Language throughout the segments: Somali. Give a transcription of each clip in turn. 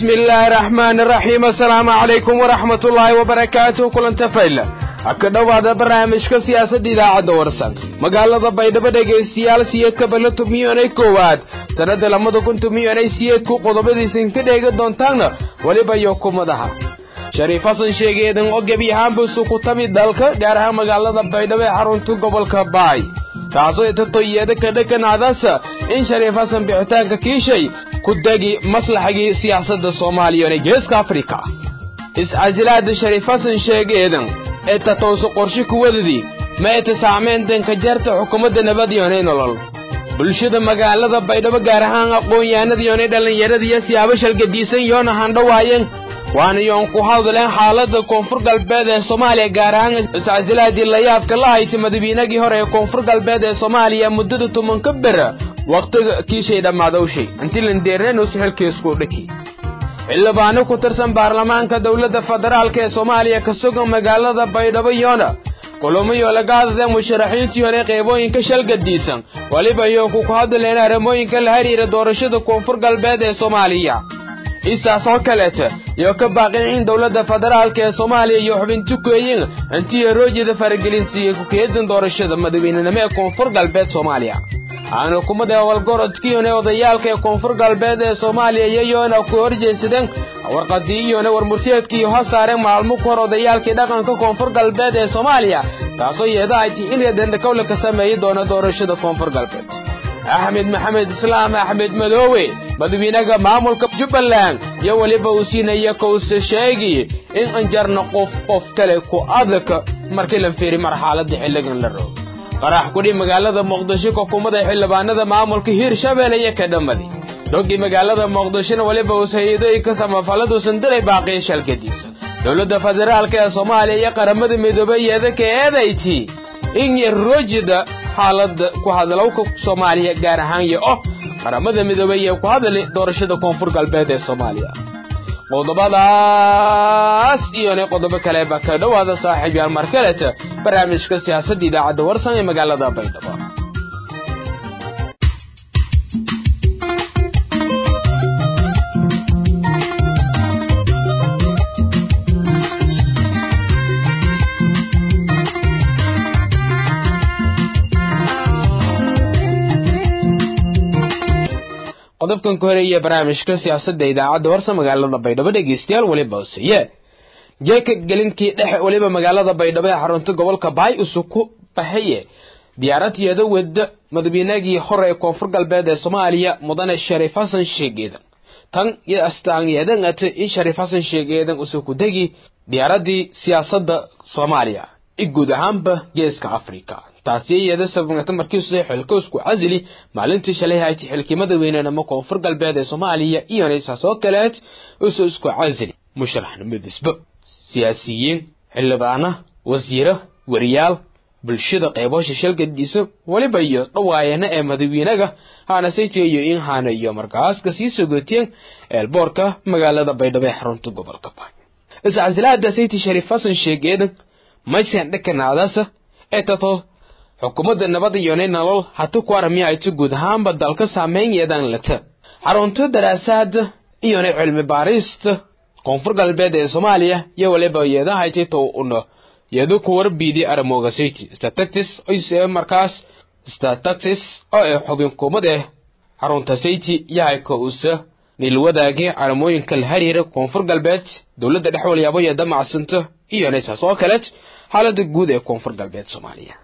bismi illaahi raxmaani raxiim assalaamu calaykum waraxmat ullaahi wabarakaatuh kulanta fayla ha ka dhowaada barnaamijka siyaasadda idaacadda warsan magaalada baydhabo dhegaystayaal siyeedka balato miyonay koowaad sannadda lamada kuntu miyonay siyeedku qodobadiisin ka dheegi doontaanna weliba iyo kumadaha shariif xasan sheegeedan oo gebi ahaanbuusu ku tami dalka gaar ahaan magaalada baydhabo ee xarunta gobolka baay taasoo itatoyeeda kadhakanaadasa in shariif xasan bixitaanka kiishay ku degi maslaxagii siyaasadda soomaaliya ee geeska afrika iscasilaada shariif xasan sheegeedan ee tatowsa qorshe kuwadadii ma eta saamayntan ka jarta xukuumadda nabadyoonay nolol bulshada magaalada baydhabo gaar ahaan aqoon-yahanadiyoonay dhallinyaradiiyo siyaabo shalgadiisan yoona handhawaayeen waana yoon ku hadleen xaaladda koonfur galbeed ee soomaaliya gaar ahaan iscasilaadii layaabka la haytay madawiinagii hore ee koonfur galbeed ee soomaaliya muddada tobanka bera wakhtiga kiishay dhammaadowshay intilandeerneenusu xilkiisku dhiki xildhibaano ku tirsan baarlamaanka dowladda federaalk ee soomaaliya ka sugan magaalada baydhabo yoona kulumayo laga hadlaya musharaxiintii hore qaybooyinka shalgadiisan weliba iyo ku ku hadleen arrimooyinka la xiriira doorashada koonfur galbeed ee soomaaliya isaas oo kaleeta iyo ka baaqeen in dowladda federaalk ee soomaaliya iyo xubinti kueyin intii roojida faragelintiiyo kukeedan doorashada madaweynenimo ee koonfur galbeed soomaaliya aan xukuumadda walgorodkiiyone odayaalka ee koonfur galbeed ee soomaaliya iyayoona ku horjeedsadeen warqadii iyone warmurteedkii ha saareen maalmo ku hor odayaalkii dhaqanka koonfur galbeed ee soomaaliya taasoo yeeda ay tii in reedendhakowle ka sameeyi doona doorashada koonfur galbeed axmed maxamed islaam axmed madoowe madawiinaha maamulka jubbaland iyo weliba uu siinaya kowse sheegi in anjarna qof qof kale ku adaka markii la fiiri marxaladda xilligan la roog qarax kudhi magaalada muqdisho xukuumadda xildhibaanada maamulka hiirshabelle iyo ka dhammadi doggii magaalada muqdishona weliba uus hay-adooyinka samafaladuusan diray baaqiya shalkadiisa dowladda federaalk ee soomaaliya iyo qaramada midoobay iyada ka eedayti in roojida xaalada ku hadlowka soomaaliya gaar ahaan iyo oh qaramada midoobay iyo ku hadli doorashada koonfur galbeed ee soomaaliya qodobadaas iyona qodobo kaleba ka dhowaada saaxiib yaal mar kaleta barnaamijka siyaasadda idaacadda warsan ee magaalada baydhabo qodobkan ku horeeya barnaamijka siyaasadda idaacadda warsa magaalada baydhabo dhegeystayaal weliba hoseeye jeeka gelinkii dhexe weliba magaalada baydhabo ee xarunta gobolka baay usu ku baxaye diyaarad-yeeda wada madawiinagii hore ee koonfur galbeed ee soomaaliya mudane shariif xasan sheegeedan tan iyo astaanyeedan ate in shariif xasan sheegeedan usu ku degi diyaaradii siyaasadda soomaaliya i guud ahaanba geeska afrika taasi iyada sababta markiisu xilkoosku casili maalintii shalay hayti xilkii madaweynenimo koonfur galbeed ee soomaaliya iyona isaas oo kaleed usu isku casili musharaxnimadisba siyaasiyiin xildhibaana wasiiro wariyaal bulshada qeyboosha shalgadiisa weliba iyo dhawaayana ee madawiinaga haana saytigayo in haana iyo markaaska sii sogoteen eelboorka magaalada baydhabo ee xarunta gobolka baay iscasilaada sayti shariif xasan sheegeedan maysan dhakanaadasa ee tato xukuumadda nabad iyonay nolol hati ku armiya ayta guud ahaanba dalka saameynyeedan lata xarunta daraasaada iyonay cilmi baarista koonfur galbeed ee soomaaliya iyo waliba yeedahaytay tow una yeedu ku warbiidi aramooga sayti statatis oyse markaas statatis oo ee xubin kuumad eh xarunta sayti yahay ka usa nilwadaagii aramooyinka la xiriira koonfur galbeed dowladda dhex walyaabo yeeda macsanta iyona saas oo kaleed xaalada guud ee koonfur galbeed soomaaliya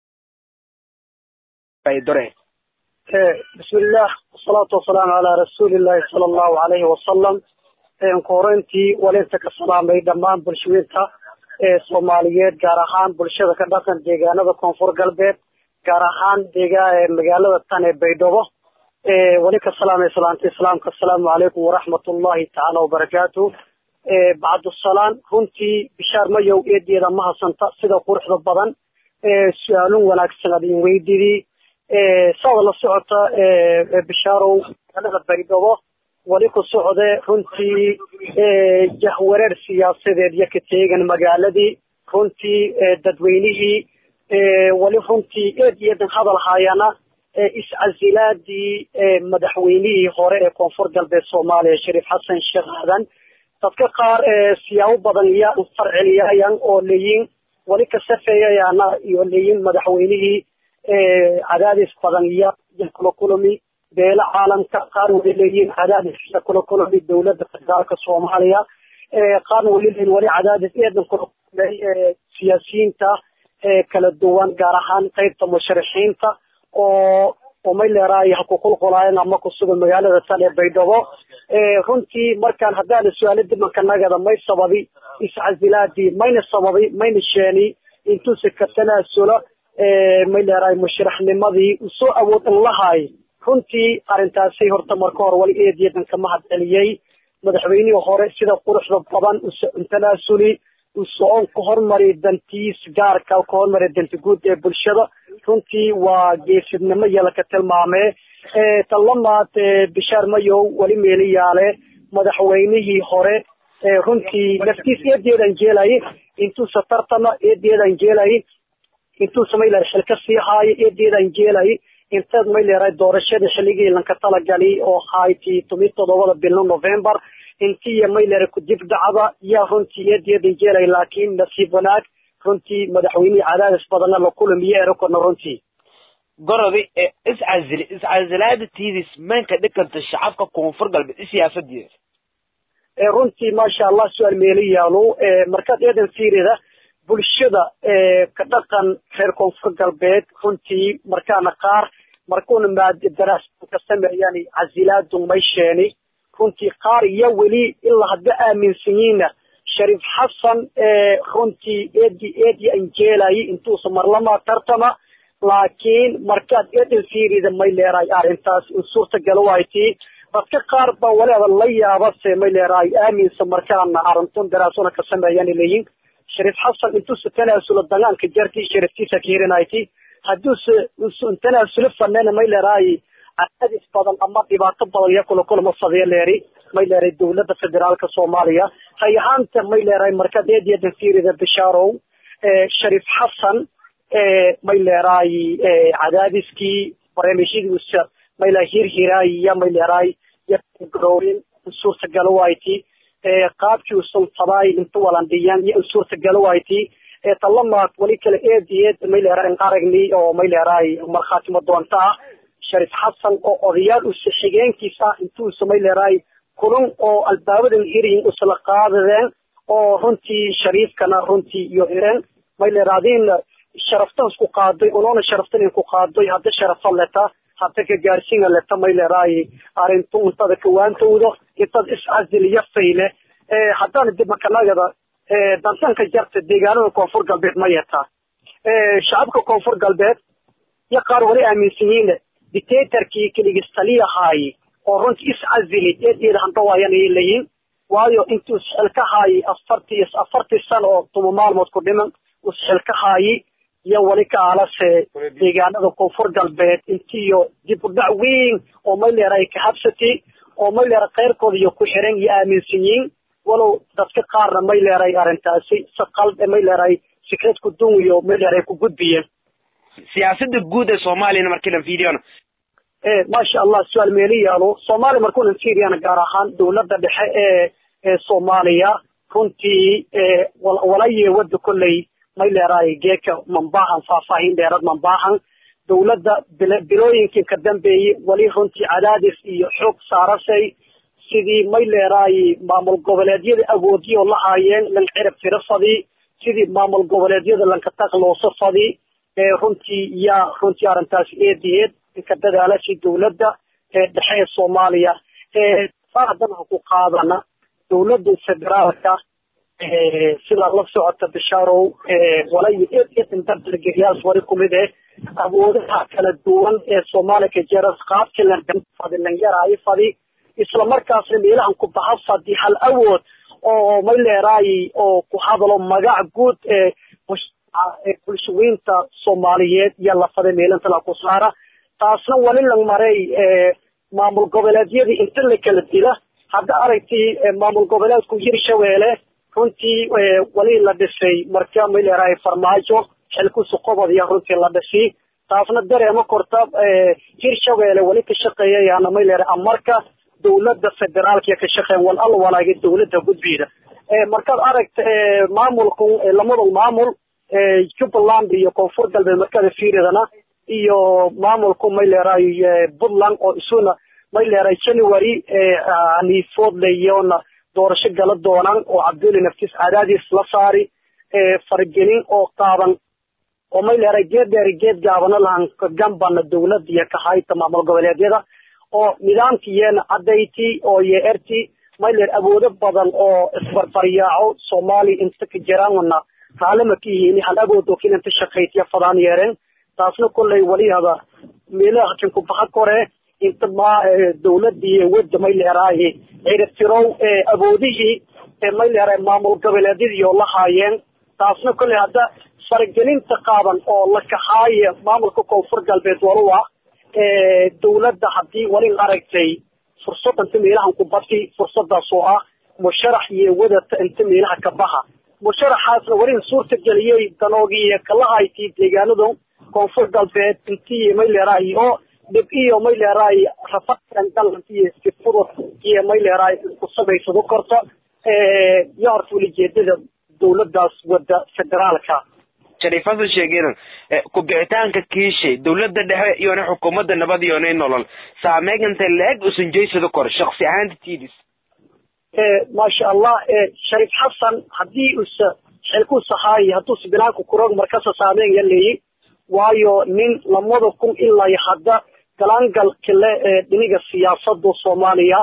bismillaah wasalaatu wasalaamu calaa rasuulillahi sala allahu calayhi wasalam ku horeyntii walinta ka salaamay dhammaan bulshooyinka ee soomaaliyeed gaar ahaan bulshada ka dhaqan deegaanada koonfur galbeed gaar ahaan deegaa magaalada tan ee baydhabo wali ka salaamay salaanta islaamka asalaamu calaykum waraxmatullahi tacaala wabarakaatu bacdusalaan runtii bishaar mayow eedeeda ma hasanta sida quruxda badan su-aalun wanaagsan adin weydidii saada la socota bishaarow magaalada baydhabo wali ku socde runtii jahwareer siyaasadeed iyo ka teegan magaaladii runtii dadweynihii wali runtii eed iyo eedan hadal haayana iscasilaadii madaxweynihii hore ee koonfur galbeed soomaaliya shariif xasan sheekh aadan dadka qaar siyaabo badan iya farceliyaayan oo leeyiin wali ka safeeyayaana iyo leeyiin madaxweynihii cadaadis badan iya kula kulami beelo caalamka qaar wali leeyiin cadaadis kula kulami dowladda federaalka soomaaliya qaarna wali leeyiin wali cadaadis eedan kula kulmay siyaasiyiinta kala duwan gaar ahaan qeybta musharixiinta oo oo may leeraay ha ku qulqulaayeen ama ku sugan magaalada tan ee baydhabo runtii markaan haddaan su-aalo dimanka nagada may sababi iscasilaadii mayna sababi mayna sheeni intuusa ka tanaasula may leeraay musharaxnimadii usoo awood in lahaay runtii arrintaasi horta marka hore wali eediyadan ka mahad celiyey madaxweynihii hore sida quruxda badan tanaasuli usocon ka hormari dantiis gaarka ka hormari danti guud ee bulshada runtii waa geesidnimo yala ka tilmaamee tan lamaad bishaar mayow weli meeliyaale madaxweynihii hore runtii naftiis eedeedan jeelay intuusa tartama eedeedan jeelay intuusa mayleer xilka sii haayo eedeedan jeelay inteed mayleeray doorashadii xilligii lanka talagali oo hayti tomi todobada bilno november intiiyo mayleera kudib dhacda yaa runtii eedeedan jeelay laakiin nasiib wanaag runtii madaxweynihii cadaadis badana la kulamiyo erokona runtii gorodi ee iscazili iscazilaada tiidis manka dhikanta shacabka koonfur galbeed isiyaasadiisa runtii maasha allah su-aal meeli yaalo markaad eedan fiirida bulshada ka dhaqan reer koonfur galbeed runtii markaana qaar markuuna maad daraasa ka sameeyaan casilaadu may sheeni runtii qaar iyo weli ilaa hadda aaminsanyiina shariif xasan runtii eedi eedi anjeelayi intuusa marlama tartama laakiin markaad eedan fiirida may leeraay arrintaas in suurtagala waaytii dadka qaar baa waleeda la yaabase may leeraay aaminsa markaana arintun daraasona ka sameeyaan leeyiin shariif xasan intuusa tanaasulo dagaanka jartii shariftiisa ka hirinayti hadduuse tanaasulo fanena may leeraay cadaadis badan ama dhibaato badan iyo kula kulama fadiya leeri may leeray dowladda federaalka soomaaliya hay ahaanta may leeray markaad eediyadan fiirida bishaarow shariif xasan may leeraay cadaadiskii barnaamijyadiisa may leeray hirhiraay iyo may leeraay garoorin suurtagalo wayti qaabkii usan tabaay inta walandhiyaan iyo suurtagalo wayti talamaad wali kale eediyeed may leeray aragni oo may leeraay markhaatimo doonta ah shariif xasan oo odayaal usa xigeenkiisa intuusa may leeraay kulun oo albaabadan hiriyin usla qaadadeen oo runtii shariifkana runtii iyo hireen may leeraadiin sharaftan isku qaaday unoona sharaftan inku qaaday hadda sharafa leta hadda ka gaarsiina leta may leeraay arrintu untada kawaantowdo intad iscaziliyo fayle haddana dib makanagada dantanka jarta deegaanada koonfur galbeed ma yetaa shacabka koonfur galbeed iyo qaar wali aaminsan yihiin dictatorkii keligis taliyahaayi oo runtii iscazili eedeeda handhawaayan ayay leeyihin waayo intuu isxilka haayi afartii afartii sano oo tuma maalmood ku dhiman isxilka haayi iyo wali ka alase deegaanada koonfur galbeed intiiyo dib u dhac weyn oo mayleer ay ka habsatay oo mayleer keyrkooda iyo ku xiran iyo aaminsan yihiin walow dadka qaarna mayleer ay arrintaasi si qalde mayleer ay fikrad ku dunwiyo mayleer ay ku gudbiyeen siyaasada guud ee soomaaliyana markii la fiiriyona maasha allah su-aal meeli yaalo soomaaliya markuunan fiiriyana gaar ahaan dowladda dhexe ee ee soomaaliya runtii walaye wada kolley may leeraay geeka mambaahan faahfaahin dheerad mambaahan dowladda bilooyinkii ka dambeeyey weli runtii cadaadis iyo xoog saarasay sidii may leeraay maamul goboleedyada awoodiyoo la haayeen lan cirab tiro fadi sidii maamul goboleedyada lanka taqlooso fadi runtii yaa runtii arrintaas eediyeed inka dadaalasi dowladda dhexe ee soomaaliya haddana ku qaadana dowladda federaalka sidaa la socota bishaarow walayo eed eedan dabdalgeliyaas wari kumid eh awoodaha kala duwan ee soomaaliya ka jira qaabkii fadi lanyaraayo fadi isla markaasna meelahan ku baxa fadi hal awood oo may leeraay oo ku hadalo magac guud ee bulshaweynta soomaaliyeed iyo lafada meelanta la ku saara taasna wali la maray maamul goboleedyadii inta la kala dila hadda aragtii maamul goboleedku hirshabeelle runtii wali la dhisay marka may leerahay farmaajo xilkusu qobod iyo runtii la dhisay taasna dareema korta hirshabeelle weli ka shaqeeyayana may leeray amarka dawladda federaalka ka shaqeyn wal al walaaga dawladda gudbiyada markaad aragta maamulka lamada maamul jubbaland iyo koonfur galbeed markada fiiridana iyo maamulku may leeray puntland oo isuna may leeray january haniifoodlayona doorasho gala doonaan oo cabduli naftiis cadaadiis la saari fargelin oo qaadan oo may leeray geed dheeri geed gaabana lahan gambana dawladda iyo kahayta maamul goboleedyada oo nidaamkiyeena cadayti oo yeerti may leer awoodo badan oo isbarbaryaaco soomaaliya inta ka jiraanna raalama ka yihiin hal awood oo kinanta shaqaytiya fadaan yeereen taasna kolley walihada meelaha kinku baxa kore inta ma dawladii wadda may leeraaye ciribtirow awoodihii may leeraay maamul goboleedyadii oo la haayeen taasna kolley hadda faragelinta qaaban oo la kaxaaya maamulka koonfur galbeed waluwa dawladda haddii walin aragtay fursad inta meelahan ku bati fursadaas oo ah musharax iyo wadata inta meelaha ka baha musharaxaasna walin suurta geliyey danoogii kalahaytii deegaanadu koonfur galbeed intii may leeraay oo dhib iyo may leeraay rafakan galantiyo sifurud iyo may leeraay ku samaysado korta iyo horta welijeedada dawladaas wada federaalka shariifada sheegeen ku-bixitaanka kiishay dawladda dhexe iyona xukuumadda nabad iyonay nolol saameeganta la-eg usan jeysado kor shaksi ahaanta tidis maasha allah shariif xasan haddii usa xilkuusahaay hadduusa binaanka kuroog markasa saameyn yaleeyi waayo nin lamada kun ilaa hadda galaangal kale dhiniga siyaasada soomaaliya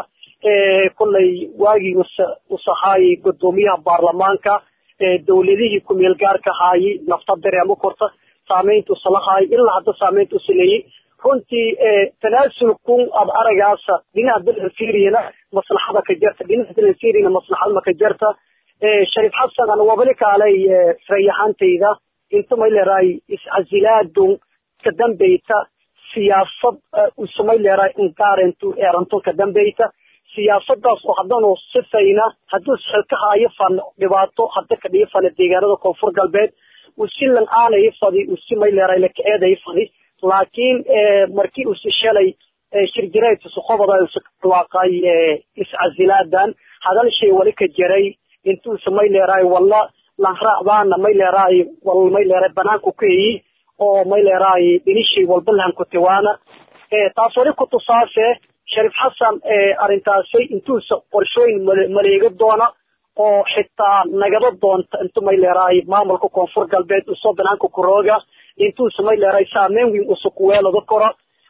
kolley waagii usa usahaayay gudoomiyaha baarlamaanka dawladihii kumeel gaarka haayay nafta dareemo korta saameynta usalahaay ilaa hadda saameynta usaleeyey runtii tanaasulkun ad aragaasa dhinaca dalan fiiriyana maslaxada ka jarta dhinaca dalan fiiriyana maslaxada maka jarta shariif xasan ana wabali kaalay rayahantayda inta may leeraay iscasilaadun ka dambeyta siyaasad usamay leeraay inqaarentu eeranto ka dambeyta siyaasadaas oo haddanu sifayna hadduu xilka haayo fan dhibaato hadda ka dhigi fana deegaanada koonfur galbeed usilan aanay fadi usi may leeraay lakaeeday fadi laakiin markii usi shalay shirjiraydka suqobada usawaaqay iscasilaadan hadal shay wali ka jiray intuusa may leeraay walla lanraacdaana may leeraay wal may leeraay banaanku ku eyi oo may leeraay dhinishay walba lahankutiwaana taas wali kutusaase shariif xasan arrintaasay intuusa qorshooyin maleego doona oo xitaa nagada doonta intu may leeraay maamulka koonfur galbeed usoo banaanka kurooga intuusa may leeraay saameyn weyn usa kuweelada kora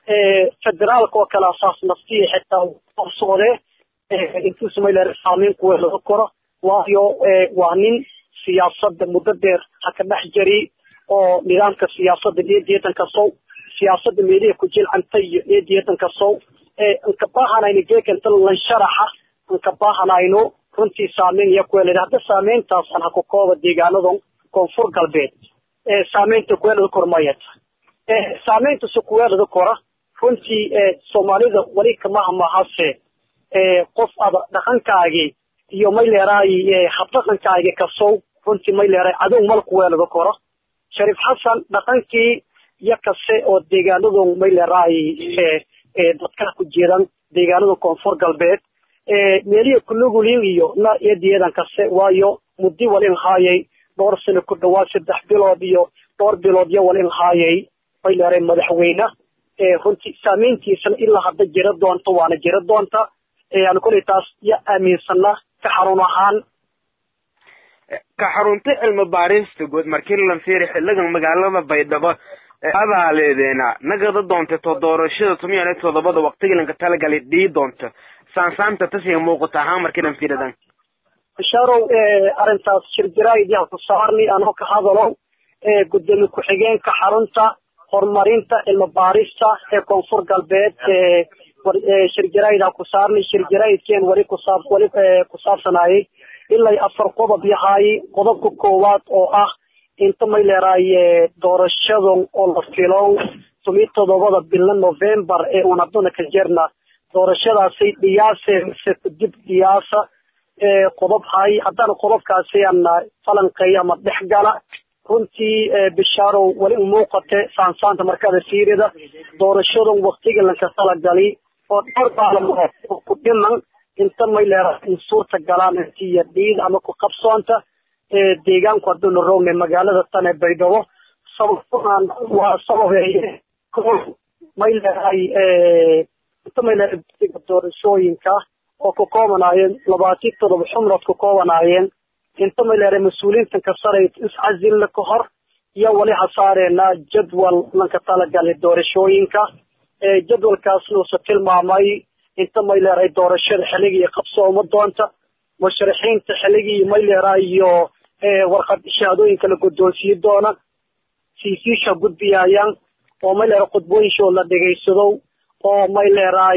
federaalka oo kale asaas naftiya xitaa qorsoode intuusa may leeraay saameyn kuweelada kora waayo waa nin siyaasada muddo dheer ha ka dhex jari oo nidaamka siyaasada eedeetan kasow siyaasada meeliha ku jilcanta iyo eedeetan kasow nka baahanayno geekanta lansharaxa nka baahanayno runtii saameyn iya kuweelada hadda saameyntaasaan ha ku kooba deegaanadan koonfur galbeed saameynta kuweelada kor mayata saameynta se kuweelada kora runtii soomaalida wali kamaha mahase qof ada dhaqankaagi iyo may leeraay habdhaqankaagi kasow runtii may leeraay cadow mal kuweelada kora shariif xasan dhaqankii iyo kase oo deegaanadan may leeraay dadka ku jiran deegaanada koonfur galbeed meelihi kulugulin iyo na eediyadan kase waayo muddi walin haayay dhowr sano ku dhawaad saddex bilood iyo dhowr bilood iyo walin haayay may leeray madaxweyne runtii saameyntiisana ilaa hadda jira doonta waana jira doonta aan koley taas ya aaminsana ka xarun ahaan ka xarunta cilmi baarista guud markii la fiiri xiligan magaalada baydhabo abaaleedeena nagada doonta to doorashada tumiyan iyo todobada waqtigilanka talagalay dhii doonta saansaanta tasiga muuqata ahaan markiilan fiiridan basharow arrintaas shirjiraaydiha ku saarni anoo ka hadalo gudoomiye ku-xigeenka xarunta horumarinta cilmi baarista ee koonfur galbeed shirjiraayda ku saarni shirjiraayidkeen wali kusaab wali kusaabsanayay ilaa afar qodob yahay qodobka koowaad oo ah inta may leeraay doorashadan oo la filow tumi todobada bila november ee uun hadduna ka jirna doorashadaasi dhiyaase mise kudib dhiyaasa qodob hay haddana qodobkaasi aan falanqeeyo ama dhex gala runtii bishaarow weli umuuqate saansaanta markada siirida doorashadan waktiga lanka talagali oo dhowr baalamood ku dhiman inta may leedahay in suurta galaan intiya dhiid ama ku qabsoonta deegaanku hadduu la rogne magaalada tan ee baydhabo sababaan waa sababeeye may leedahay inta may leedahay doorashooyinka oo ku koobanaayeen labaatan todoba xubnood ku koobanaayeen inta may leedahay mas-uuliyiintan ka saray iscazilla ka hor iyo wali hasaareena jadwal lanka talagalay doorashooyinka jadwalkaasna uuse tilmaamay inta may leedahay doorashada xilligii qabsooma doonta musharaxiinta xilligii may leedahay iyo warqad shahaadooyinka la guddoonsiin doona siisiisha gudbiyayaan oo may leedahay khudbooyinshooda la dhegaysado oo may leedahay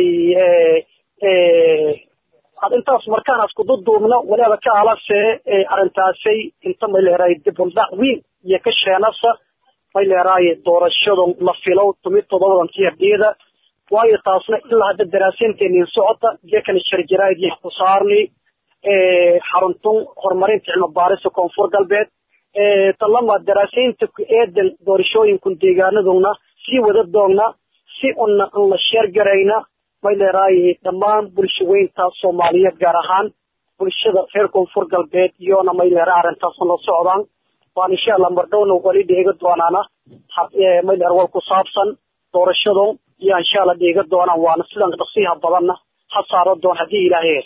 intaas markaan asku duduubno waliba ka alase arrintaasay inta may leedahay dibuldhac weyn iyo ka sheenasa may leedahay doorashada la filo tumi todobadan tiyardiyada waayo taasna ilaa hadda daraasaynteeniin socota jeekani sharjaraad iyo ku saarni xaruntun horumarinta cilmi baarista koonfur galbeed talama daraasaynta ku eedan doorashooyinkun deegaanaduna sii wada doogna si una an la sheergarayna may leedahay dhammaan bulshaweynta soomaaliyeed gaar ahaan bulshada reer koonfur galbeed iyona may leedahay arrintaasna la socdaan waan insha allah mardhowna wali dheega doonaana may leedahay wal ku saabsan doorashado iyo insha allah dheega doonaan waana sidan dhaqsiyaha badanna ha saaro doon haddii ilaahay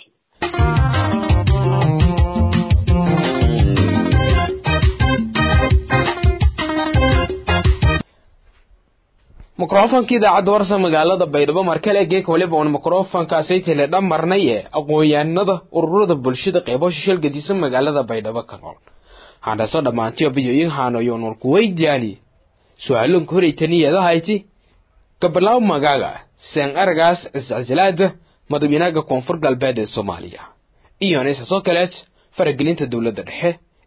mikrofonkii idaacadda warsa magaalada baydhabo markale geek waliba uun mikrofonkaasay tele dhammarnay ee aqoon-yahanada ururada bulshada qeybo shishal gedisan magaalada baydhabo ka nool handhaso dhammaantiyo biyoyin haanoyoon warku weydiyaani su-aalonka horeytaniyadahayti gabalaaw magaaga seen aragaas iscisilaada madaxweynaha koonfur galbeed ee soomaaliya iyona isaasoo kaleed faragelinta dowladda dhexe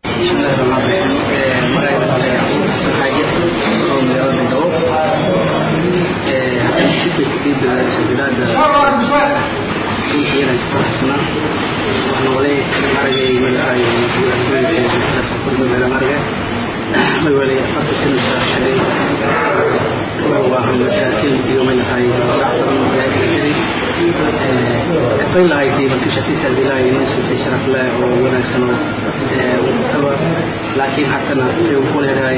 laakiin haddana wuxuu ku leedahay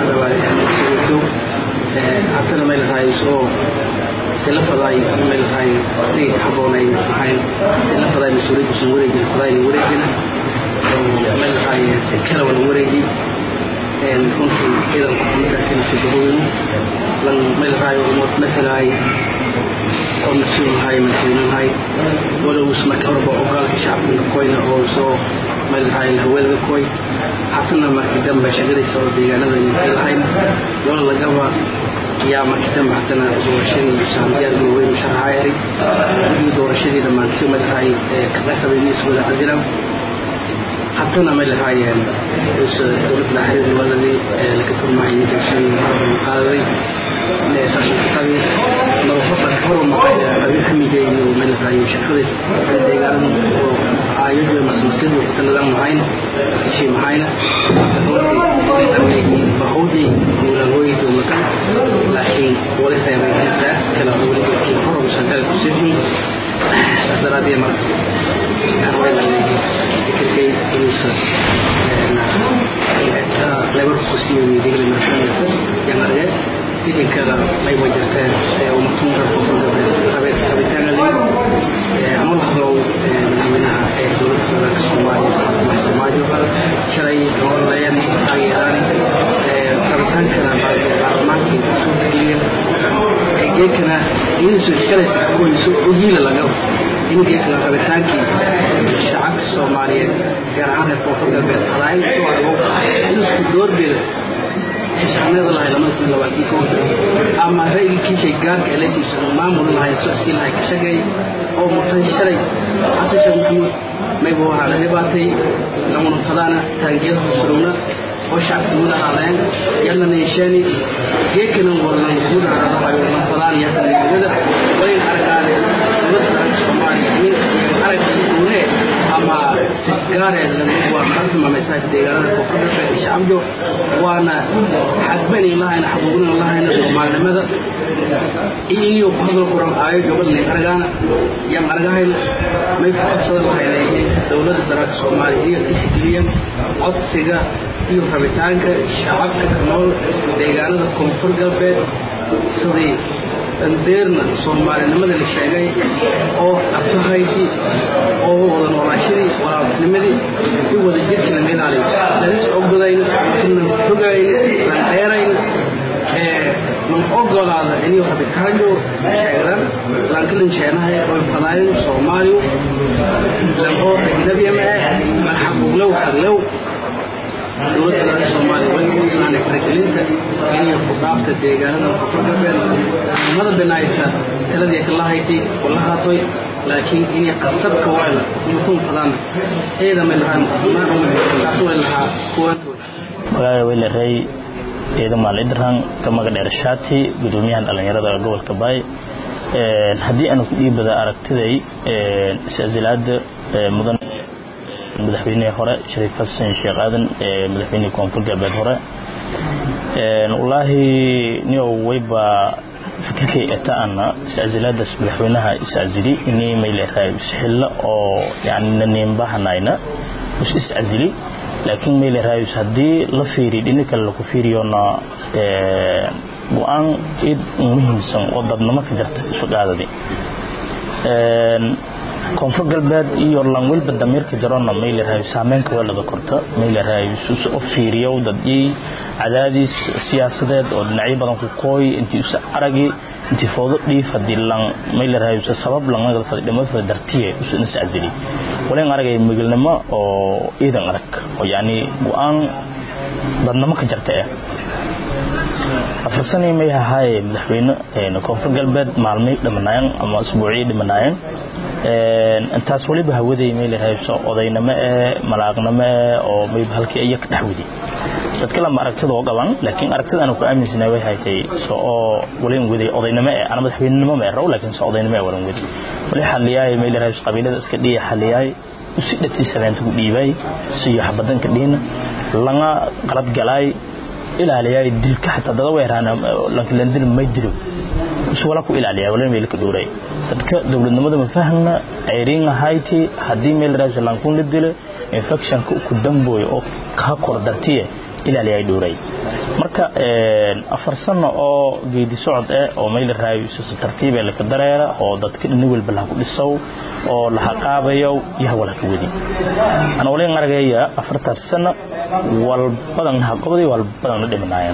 haddana may lahaay soo sila faday may lahaay waqtigii ka habboonay ismahayn sila faday mas-uuliyaddiisa wareegin fadayna wareegina may lahaay si kala wala wareegi runtii ciidanku xumadaasina sudahooyinu lan may lahaay umood matalaay oo mas-uul nahay madaxweyne nahay walowis marka horeba ogaalka shacabka koyna oo soo may lahaay haweenada koy hatana markii dambe shaqadiisa oo deegaanada ay lahayn wala lagaba yaa markii dambe haddana doorashadii saamiyaad waaweyn sharaxaa eray wixii doorashadii dhammaantii may lahaay kaga sabayniis wada cadilan haddana may lahaayeen dowladda xiriir waladii laga turmahay dalshadii qaadaday saasutagi nabafada kahor abi xamide iyo may lahaay shaqadiis deegaanada oo aayadu masmasiyadu ku taladan mahayn kishii mahayna bahowdii guulaalhooyi dowladan laakiin wali reebayinta kala weligoodkii hor shaqada ku sifin saas daraaddeed marka fikirkay inuusan lebarka ku siiyey digli markanata yan arge idinkada ay wajarteen umatun rabitaanali ama la hadlow madaxweynaha ee dowladda federaalka soomaaliya farmaajo shalay oolayan taageeraan rabitaankana baarlamaankii soo tagiyeen geedkana inuusan shalaysa kuwayso ogiila lagaba in geedkana rabitaankii shacabka soomaaliyeed gaar ahaan reer koonfur galbeed hadaayag soo argo inusku doorbida shaqnada lahay lamada kun labaatan kooda ama ra'yigii kiishay gaarka eletiisa maamul lahay socsi lahay ka shaqeey oo mutay shalay xasan sheekh maxamuud mayba waxaa la dhibaatay lamunutadaana taangiyada hosurowna oo shacabka guud ahaadeen yalla neeshaani geedkana walan guud ahaadahayo lanfadaan yatanimada wayn aragaane dowladda soomaaliya min arag guune ama gaareeda waa martimamaysaa deegaanada koonfurta shacabjo waana xagbanay lahayna xaquuqna lahayna soomaalinimada iyo ku hadal kuran aayo gabadhna aragaana yan aragahayn may ku codsada lahaynay dowladda dalka soomaaliya iyo tixgeliyan codsiga iyo rabitaanka shacabka ka nool deegaanada koonfur galbeed sidii beerna soomaalinimada la sheegay oo abtahaydii oo wada noolaashadii walaaltinimadii i wada jirkii lama ilaaliyo lalis ogdayn lan fogayn lan dheerayn lan ogolaada inuu rabitaanyo sheegdan lankilan sheenahay oy fadaayin soomaaliyu lan oo ajnabiyama ah lan xaquuqlow xaglow dowladda dalka soomaaliya way kuislaanay faragelinta inay ku dhaafta deegaanada koonfur galbeed umada binaayta taladii ka lahayti wala haatoy laakiin inay qasabka wayla mutuun fadaan eeda may lahaan taas way lahaa kuwantooda magaaga weylerey ciidamaal idrang kamaga dheerashaati gudoomiyahan dhallinyarada gobolka baay haddii aanu ku dhiibada aragtiday is-asilaada mudan madaxweynihii hore shariif xasan sheekh aadan ee madaxweynihii koonfur galbeed hore wallaahi niow wayba fikirkay etaana is-asilaadaas madaxweynaha is-asili inii mayleerahay isxillo oo yani naniinbahanayna is is-asili laakiin mayleerahay haddii la fiiriy dhini kale laku fiiriyona go-aan id muhiimsan oo dadnimo ka jirta isu dhaadadi koonfur galbeed iyo langwilba damiirka jarona mayleerahay saameynka weelada korta mayleerahay u fiiriyo dadii cadaadis siyaasadeed oo dhinacyo badan ku kooy intii usa aragi intii foodo dhiif hadii lang mayleerahay sabab langada fadi dhimada dartiye usu ina sacdili walen aragay migilnimo oo iidan arag oo yani go-aan dadnimo ka jarta eh afar sanii may ahaaye madaxweyne koonfur galbeed maalmay dhimanaayeen ama isbuuciyi dhimanaayeen intaas waliba hawaday may lahayso odaynamo ee malaaqnimo ee oo mayba halkii iya ka dhex wadi dadka lama aragtida oo qaban laakiin aragtida aanu ku aaminsanahay way haytay so oo walan waday odaynimo ee ana madaxweynenimo ma raw laakiin so odaynimo ee walan wadi wali xaliyaay may lahayso qabiilada iska dhiya xaliyaay usi dhatii sabeenta ku dhiibay siyo xabadanka dhiina langa qalad galaay ilaaliyay dilka xataa dada weeraana lankilandil may dilo wala ku ilaaliya wala meel ka dhooray dadka dowladnimada ma fahmna ayriin ahayti hadii meel raashin lankun la dilo infection ku damboy oo ka kor dartiye ilaaliya ay dhooray marka afar sano oo geedi socod eh oo meel raayis si tartiib ah la dareera oo dadka dhin walba la ku dhisaw oo la xaqaabayo yaha wala ku wadi ana wala aragaya afartaas sano wal badan ha qobday wal badan dhimanayaan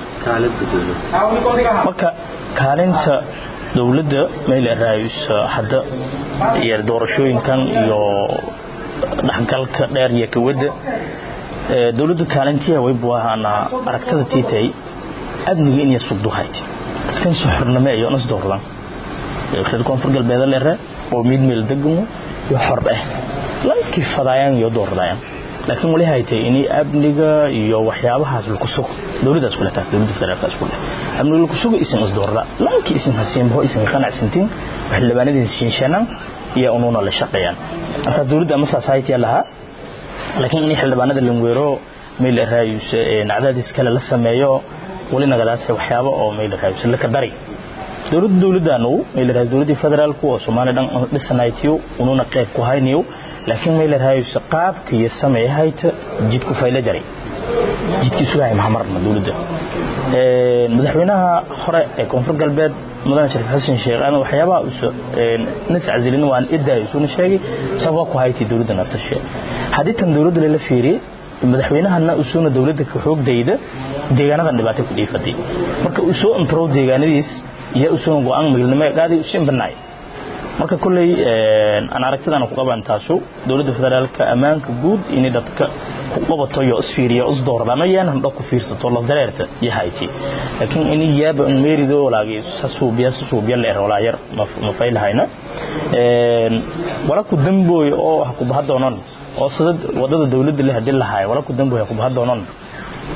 marka kaalinta dowladda meel raayis hadda iyo doorashooyinkan iyo dhaxgalka dheer iyo kawada dowladda kaalintiya way buahana aragtada tiitay amniga inay sugdo hayti dadkan soo xornimo iyo nas doorlan reer koonfur galbeed leere oo mid meel degmo iyo xor ah lankii fadayaan iyo doordayaan laakiin wali haytay inay amniga iyo waxyaabahaas lagu sugo dowladdaas kule taas dowladda federaalkaas kule amniga lagu sugo isin isdoorda lankii isin hasiinbaho isin qanacsantiin xildhibaanadiin shinshanaan iyo unuuna la shaqeeyaan markaas dowladda ama society lahaa laakiin in xildhibaanada langweero meel raayus nacdadis kale la sameeyo wali nagadaas waxyaabo oo meel raayus la ka dari dowladda dowladdaanu meel raayus dowladda federaalku oo Soomaaliya dhan dhisanaaytiyo ununa qayb ku hayniyo laakiin meel raayus qaabka iyo sameeyayta jidku fayla jaray jidkii sugaay maxamarna dowladda ee madaxweynaha hore ee koonfur galbeed mudane shariif xasan sheekh aan waxyaabaha uu nis azilin waan idaa isuuna sheegay sabab ku hayti dowladda naftashe hadii tan dowladda la fiiriyay madaxweynahana usuuna dowladda ka xoogdayda deegaanadan dhibaato ku dhiifatay marka uu soo improve deegaanadiis iyo usuuna go'aan magaalnimo qaaday u shimbanaay marka kulley aan aragtidan ku qaban taasu dowladda federaalka amaanka guud in dadka ku qabato iyo isfiiriyo is doordama yaan handa ku fiirsato la dareerta yahayti laakiin in yaaba in meerido walaagay sasuubiya sasuubiya leer wala yar ma faylahayna een wala ku dambooy oo ha ku bahadoonan oo sidad wadada dowladda leh hadii la hayo wala ku dambooy ha ku bahadoonan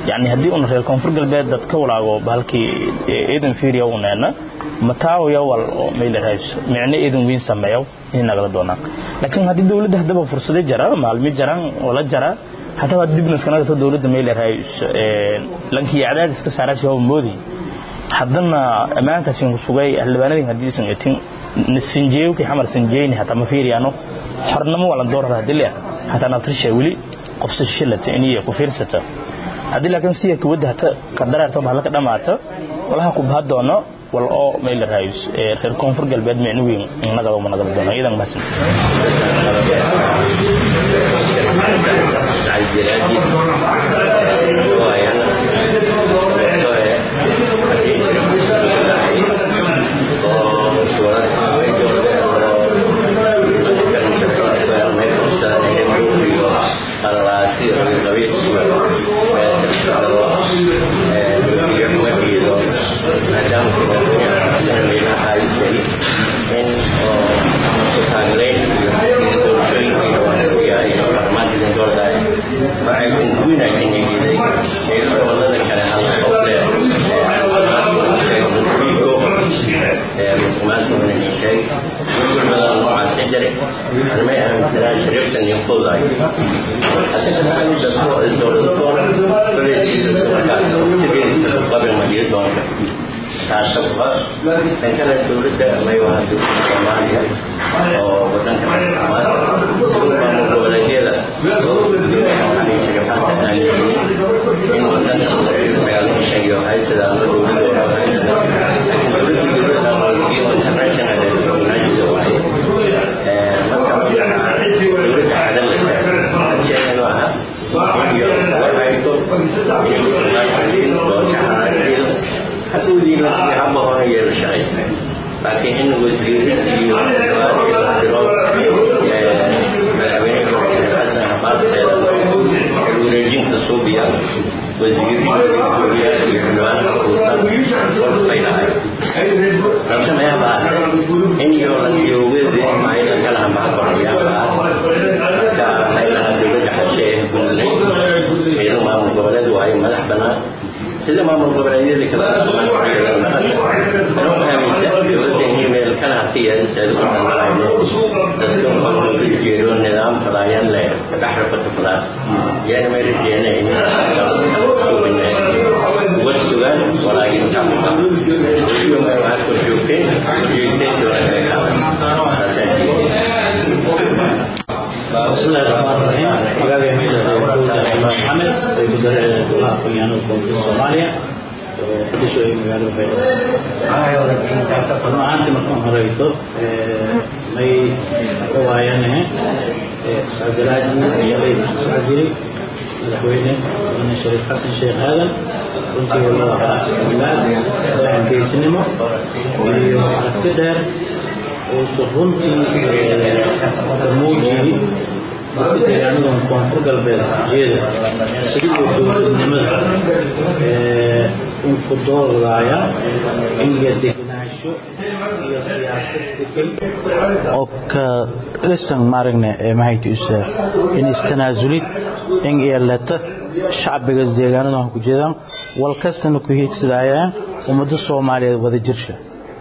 yani haddii una reer koonfur galbeed dad ka walaago bahalkii ciidan fiiriya uneena mataawoya wal oo maylarhays micno ciidan weyn sameeyo inay nagala doonaan laakiin haddii dowladda haddaba fursado jara maalmi jaran wala jara haddaba dibnaska nagata dowladda maylarhays lankii cadaadis ka saaraasi waa moodi haddana ammaankaasi sugay xildhibaanadii haddii san etin sinjeewkii xamar sinjeeyni hataa ma fiiriyaano xornimo wala doorar haddii leeyahay hataa naftirsha weli qofsa shilata iniya ku fiirsata haddii laakiin siya kuwadda hata qadaraarto bahalla ka dhamaata walaha ku baha doono wal oo mayla raayus reer koonfur galbeed micno weyn nagaba ma nagala doono iyadan mahadsan dhankana dowladda maywaha dowladda soomaaliya oo wadanka maamul goboleedyada in wadanka sagaalka shan iyo haysada ama dowladda international organizer waaye marka dowladda cadan jeedanu aha iyo warhayto hadowdiina haba hore yeelo shaqaysa laakiin in wasiirid iyo madaxweyne xasan xabaarteeda wareejinta suubiya wasiiriya iyo xildhibaanada kuusan bay dhahay rabta mayaabaa in iyo ladiyowgeedi ayda kalaha maxakorayaabaa marka haylaha dowladda xashe ee gudnay ciidan maamul goboleed waayo madax bannaan sida maamul goboleedyada kala dowladda kana hatiyajeedo nidaam fadaayan leh saddex rabata fadaas yaana may rajeena uga sugaan walaagin waxaa kor joogteen بسم الله الرحمن الرحيم مقابل محمد مدير الدولة القيانة الكونفدرالية الصومالية قدسوا أي مقابل بيضاء أنا أنت مكان هريتو مي روايانه سعدلاجي يلي سعدلي madaxweyne mudane shariif xasan sheekh aadan runtii wala waxaa ilaad waxaan geesinimo iyo aragti dheer oo runtii muujiyey dadka deegaanadan koonfur galbeed jeeda sidii dowladnimada unku doorlaaya in iyo degenaansho iyo siyaasad degan oo ka dhistan maaragne mahaytiisa in istanaasulid in yeelata shacbiga deegaanadan ku jeedaan wal kastana ku hiigsadayaan ummada soomaaliyeed wada jirsha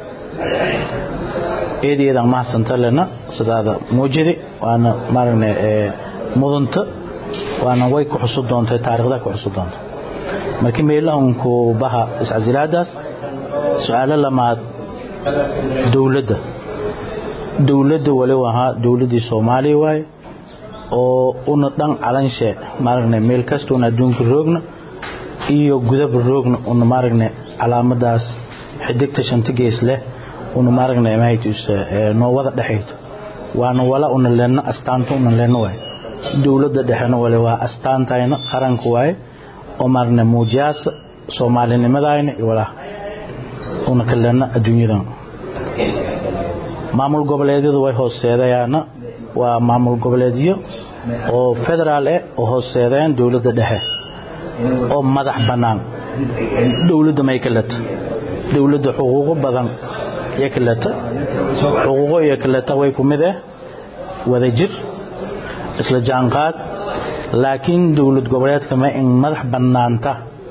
eedayadan mahadsanta lena sidaada muujidi waana maaragna mudanta waana way ku xusu doontay taariikhda ku xusu doonta markii meelahanku baha iscasilaadaas su-aalo lamaad dowladda dowladda waliba ahaa dowladdii soomaaliya waaye oo una dhan calanshe maaragna meel kasta una adduunka roogna iyo gudaba roogna una maaragna calaamadaas xidigta shanta gees leh una maaragna mahaytuisa noo wada dhexayto waana wala una leenno astaanta una leenno waaye dowladda dhexena wale waa astaantayna qaranka waaye oo maaragna muujiyaasa soomaalinimadayna iyo walaha una ka leenno adduunyadan maamul goboleedyadu way hooseedayaana waa maamul goboleedyo oo federaal eh oo hooseedayaan dowladda dhexe oo madax bannaan dowladda may ka leta dowladda xuquuqo badan iyo kaleta xuquuqo iyo kaleta way ku mid ah wada jir isla jaanqaad laakiin dowlad goboleedka ma in madax bannaanta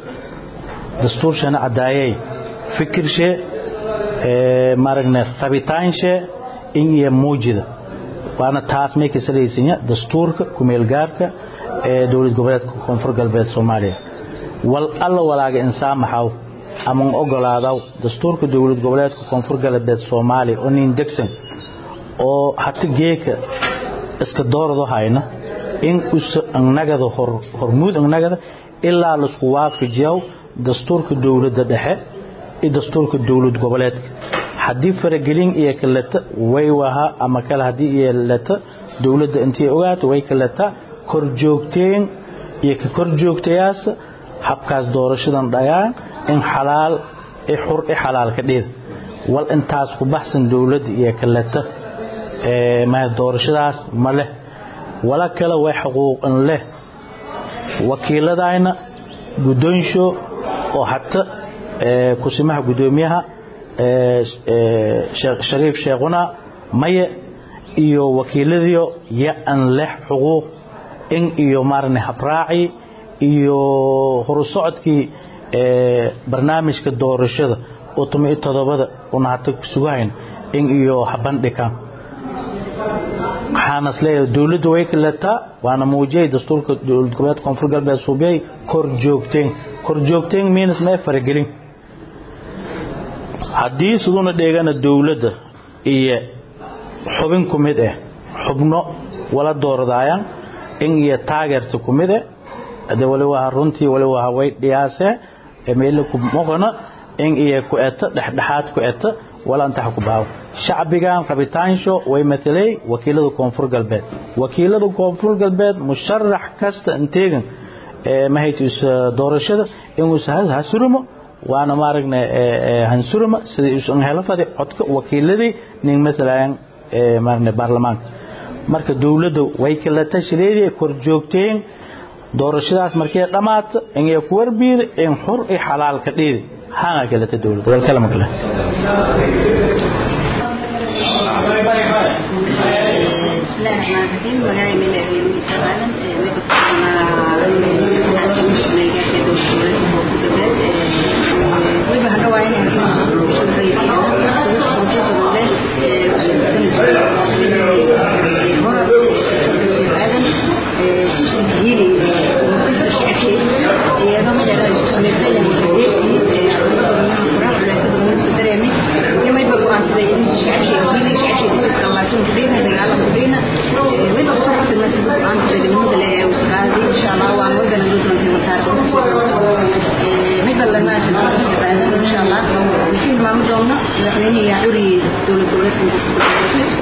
dastuurshana cadaayay fikirshe maaragna rabitaanshe in iyo muujida waana taas may ka salaysanya dastuurka kumeelgaarka ee dowlad goboleedka koonfur galbeed soomaaliya wal alla walaaga insaan maxaw aman ogolaadaw dastuurka dowlad goboleedka koonfur galbeed soomaaliya oo nin degsan oo hata geeka iska doorado hayna in usa annagada hormuud annagada ilaa laisku waafajiyaw dastuurka dowladda dhexe iyo dastuurka dowlad goboleedka haddii faragelin iyo kaleta way waha ama kale haddii iyo leta dowladda intay ogaato way kaleta korjoogteen iyo ka korjoogtayaas habkaas doorashadan dhagaan in xalaal i xur i xalaal ka dheed wal intaas ku baxsan dowladda iyo kaleta ma doorashadaas ma leh wala kale way xuquuqan leh wakiiladayna guddoonsho oo hata kusimaha guddoomiyaha shariif sheekhuna maye iyo wakiiladiyo ya-an leh xuquuq in iyo maarane habraaci iyo horusocodkii barnaamijka doorashada oo tuma iyo todobada una hata sugahayn in iyo habandhigaan waxaana isleeyahay dowladda way kaletaa waana muujiyay dastuurka dowlad goboleed koonfur galbeed suubiyay kor joogteen kor joogteen miinas mee faragelin haddii siduna dheegana dowladda iyo xubin ku mid ah xubno wala dooradaayaan in iyo taageerta ku mid ah ade waliba runtii waliba way dhiyaasee meela ku moqona in iyo ku eta dhexdhexaad ku eta wala intaxa ku baawo shacbigan rabitaansho way matalay wakiilada koonfur galbeed wakiilada koonfur galbeed musharax kasta inteegan mahaytus doorashada inuu hasurumo waana maaragna hansuruma sida isan helo fadi codka wakiiladii nin matalayan maaragna baarlamaanka marka dowladda way kala tashireedii kor joogteen doorashadaas markay dhammaato inay ku warbiida in xur i xalaal ka dheedi hanga kalata dowladda wal kala makala بسم الله الرحمن الرحيم ونعم من الأبي سبحانه ويبقى هذا وعين madaxweyne curi dowlad goboleedka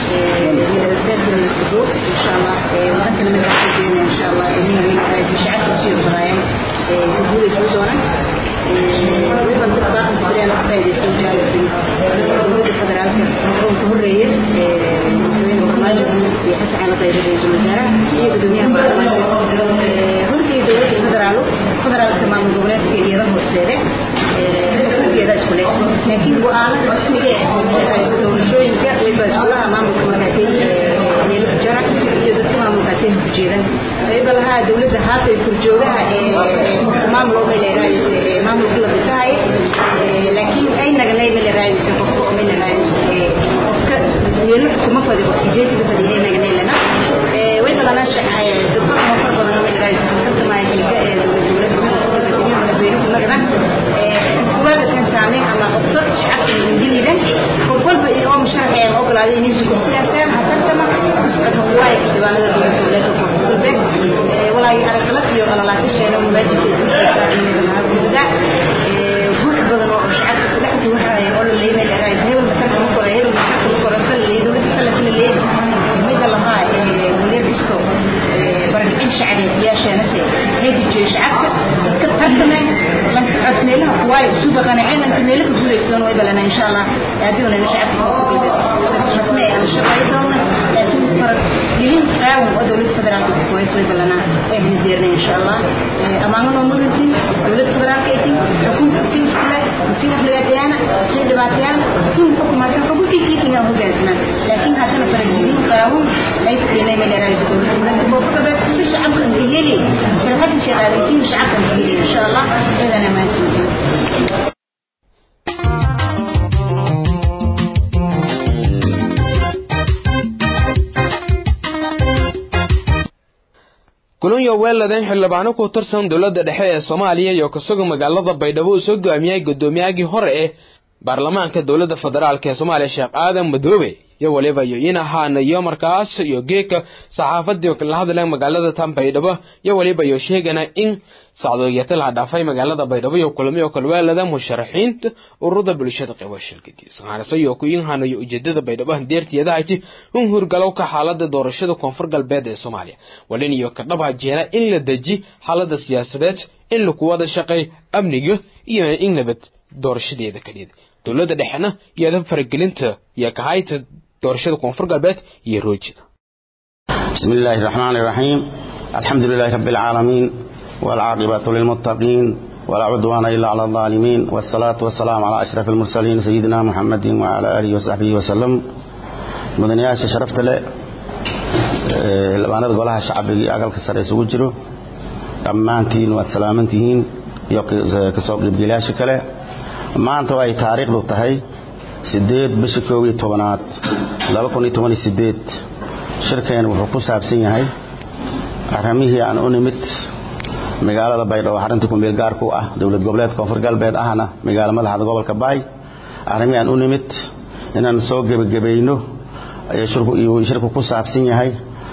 insha allah wadankana madaxweyne insha allah shacabka sii qorayaan guulaysan doonaan weliba dadka fadhiyaan ka faa'iidaysan dowladda federaalka oo ka horeeya madaxweyne farmaajo iyo xasan cali dayre ra-iisul wasaaraha iyo gudoomiyaha baarlamaanka runtii dowladda federaalu federaalka maamul goboleedka iyada hoosteede iyada isku leh laakiin go-aano rasmiga hayso doorashooyinka wayba iskulaha maamulka markaasay meelo ku jara iyo dadka maamulkaasay horjeedan wayba lahaa dowladda haata kurjoogaha ee maamul oo meel raadis maamulka la bisahay laakiin ay nagnay meel raadis qofka oo meel raadis qofka meelo kuma fadi qofka jeedka fadi ay nagnay lana wayba lana shaqay dadka ma far badan meel raadis dadka ma ay ka ee dowladda madaxweynuhu nagdan kuwada kan saamay ama qofka shacabka ingiliida qof walba iyo oo musharax ee ogolaaday inuu isku siyaastaan hasantama kusqadma kuwaay diiwaanada dowladda dowladda koonfurbeed walaahi araggalad iyo qalalaasasheena mubaajirka guux badan oo shacabka ku dhex guuxaya oo la leeyahay la raayay hebel marka lagu koro hebel marka lagu koro tan leeyahay dowladda kale kale leeyahay midda lahaa ee waliya bisto barkicin shacbi yeesheena هيدي شعبك كتبنا لن أتميلها قواي سوبر قناعين أنت ميلك بوليسون ويبلنا إن شاء الله يعدونا لشعب نسمع عن الشقايتهم لكن فرق يلين قاوم ودولة فدرال كويس ويبلنا إيه نديرنا إن شاء الله أمامنا ومدنتي دولة فدرال كيتي حكومة تسير فلا تسير فلا ديانا تسير دباتيانا تسير حكومة فقل كي كي كي هو جازنا لكن هذا فرق يلين قاوم لا يفكرنا من رئيس دولة فدرال كيتي الشعب كان يلي شركات الشغالين مش عارفه ان شاء الله اذا انا ما kulunyo weeladan xildhibaano ku tirsan dowladda dhexe ee soomaaliya iyo kasuga magaalada baydhabo uu soo go'aamiyey gudoomiyagii hore ee baarlamaanka dowladda federaalk ee soomaaliya sheekh aadan madoobe iyo waliba iyo in ahaana iyo markaas iyo geeka saxaafadii kala hadleen magaalada tan baydhabo iyo waliba iyo sheegana in sacdooyata la dhaafay magaalada baydhabo iyo kulamiyo kalweelada musharaxiinta ururada bulshada qeybo shirkadiisa waxaanase iyo ku inhana iyo ujeedada baydhabo handeertiyadahayti in hurgalow ka xaalada doorashada koonfur galbeed ee soomaaliya walin iyo ka dhabha jeena in la deji xaalada siyaasadeed in lagu wada shaqeey amniga iyo in nabad doorashadeeda kadhida dowladda dhexena iyada faragelinta iyo kahayta doorashada koonfur galbeed iyo roojida بسم الله الرحمن الرحيم الحمد لله رب العالمين والعاقبة للمتقين ولا عدوان إلا على الظالمين والصلاة والسلام على أشرف المرسلين سيدنا محمد وعلى آله وصحبه وسلم مدنياش شرفت له لباند قولها الشعبي أقل كسر يسوق جرو أمانتين والسلامنتين كسوق بلاش كله maanta ay taariikhdu tahay sideed bisha koob iyo tobanaad laba kun iyo toban iyo sideed shirkeen wuxuu ku saabsan yahay arrimihii aan u nimid magaalada baydhabo xarunta kumeel gaarka u ah dowlad goboleedka koonfur galbeed ahna magaalo madaxda gobolka baay arrimihii aan u nimid inaan soo gebagabayno ayuu shirku ku saabsan yahay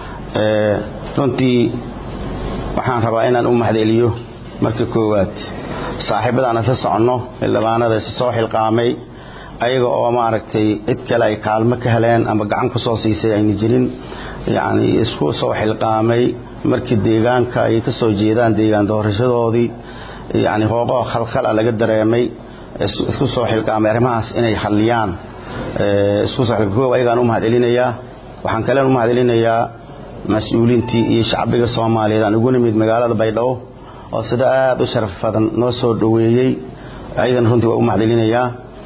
runtii waxaan rabaa inaan u mahadceliyo marka koowaad saaxiibadaan isla soconno xildhibaanada is soo xilqaamay ayaga oo maaragtay cid kale ay kaalmo ka heleen ama gacan ku soo siisay ayna jirin yacni isku soo xilqaamay markii deegaanka ay ka soo jeedaan deegaan doorashadoodii yacni hooqoo khalkhal ah laga dareemay isku soo xilqaamay arrimahaas inay xalliyaan isku soo xilqaamow ayagaan u mahadcelinayaa waxaan kalen u mahadcelinayaa mas-uuliintii iyo shacbiga soomaaliyeed aan ugu nimid magaalada baydhabo oo sida aada u sharaf badan noo soo dhoweeyey ayadan runtii waa u mahadcelinayaa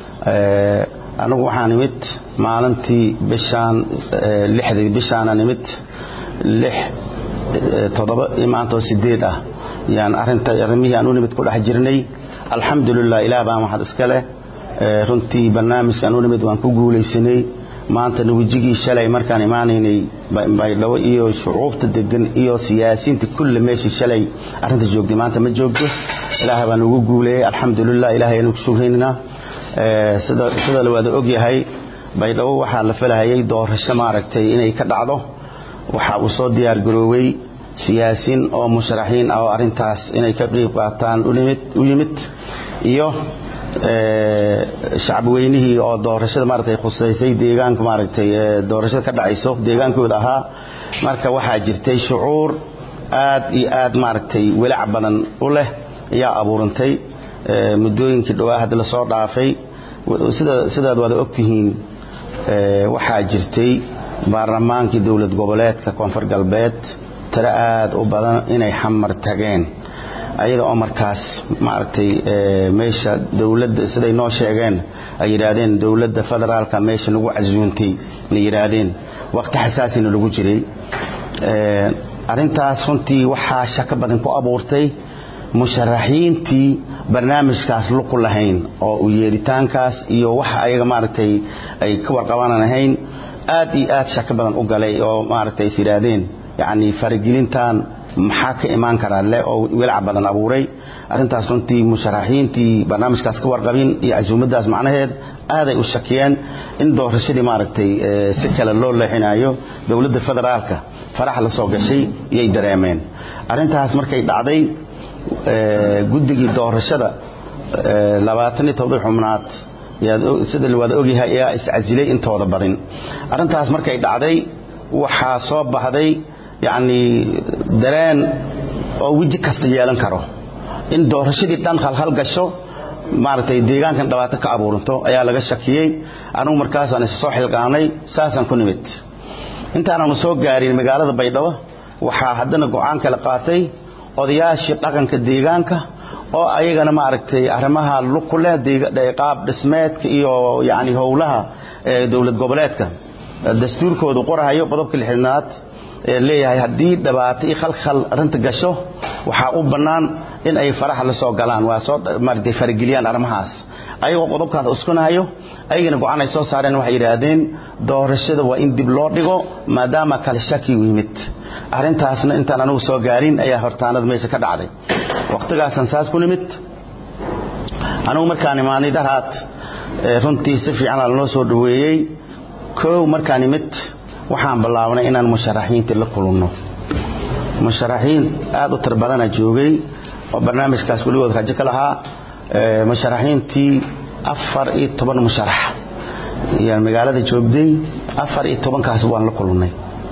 anigu waxaan imid maalintii bishaan lixdii bishaana nimid lix toddoba maantoo sideed ah yaan arinta arrimihii aan u nimid ku dhex jirnay alxamdulilah ilaah baa maxad iska leh runtii barnaamijkaan u nimid waan ku guulaysanay maanta nawejigii shalay markaan imaanaynay baydhabo iyo shucuubta degan iyo siyaasiyiinta kulle meeshii shalay arrinta joogtay maanta ma joogto ilaahay baan ugu guuleeyey alxamdulilah ilahay aynu ku shukrinaa sida la wada ogyahay baydhabo waxaa la falahayay doorasho maaragtay inay ka dhacdo waxa uu soo diyaar garoowey siyaasiin oo musharaxiin ah oo arrintaas inay ka qeyb qaataan u yimid iyo shacbi weynihii oo doorashada maaragtay khusaysay deegaanka maaragtay doorashada ka dhacayso deegaankooda ahaa marka waxaa jirtay shucuur aad iyo aad maaragtay welac badan u leh ayaa abuurantay muddooyinkii dhowaa hadda lasoo dhaafay sida sidaad wada ogtihiin waxaa jirtay baarlamaankii dowlad goboleedka koonfur galbeed tiro aad u badan inay xamar tageen ayada oo markaas maaragtay meesha dowladda siday noo sheegeen ay yidhaahdeen dowladda federaalka meesha nagu casuuntay na yidhaahdeen waqti xasaasina lagu jiray arrintaas runtii waxaa shako badan ku abuurtay musharaxiintii barnaamijkaas luqu lahayn oo u yeeritaankaas iyo waxa ayaga maaragtay ay ka warqabanan ahayn aad iyo aad shako badan u galay oo maaragtay is yidhaahdeen yacni faragelintan maxaa ka imaan karaa le oo welac badan abuuray arrintaas runtii musharaxiintii barnaamijkaas ka warqabin iyo casuumaddaas macnaheed aaday u shakiyeen in doorashadii maaragtay si kale loo leexinayo dowladda federaalka farax la soo gashay iyay dareemeen arrintaas markay dhacday guddigii doorashada labaatan iyo todoba xubnaad sida la wada ogyahay ayaa iscasilay intooda badin arrintaas markay dhacday waxaa soo baxday yacni dareen oo weji kasta yeelan karo in doorashadii dhan khalkhal gasho maaragtay deegaankan dhibaato ka abuuranto ayaa laga shakiyey anugu markaasaan is soo xilqaanay saasaan ku nimid intaananu soo gaarin magaalada baydhabo waxaa haddana go-aan kala qaatay odayaashii dhaqanka deegaanka oo ayagana maaragtay arrimaha luku leh qaab dhismeedka iyo yacni howlaha dowlad goboleedka dastuurkoodu qorahayo qodobka lixdanaad leeyahay haddii dhibaato iyo khalkhal arrinta gasho waxaa u bannaan in ay faraha la soo galaan waa soo maaragtay farageliyaan arrimahaas ayagoo qodobkaas uskanahayo ayagana go-aan ay soo saareen waxay yidhaahdeen doorashada waa in dib loo dhigo maadaama kale shaki u yimid arrintaasna intaan anigu soo gaarin ayaa hortaanada meesha ka dhacday wakhtigaasaan saas ku nimid anigu markaan imaanay daraad runtii si fiican lanoo soo dhoweeyey kow markaan imid waxaan bilaabnay inaan musharaxiintii la kulunno musharaxiin aad u tir badana joogay oo barnaamijkaas weligood rajo ka lahaa musharaxiintii afar iyo toban musharax ayaan magaalada joogday afar iyo tobankaas waan la kulannay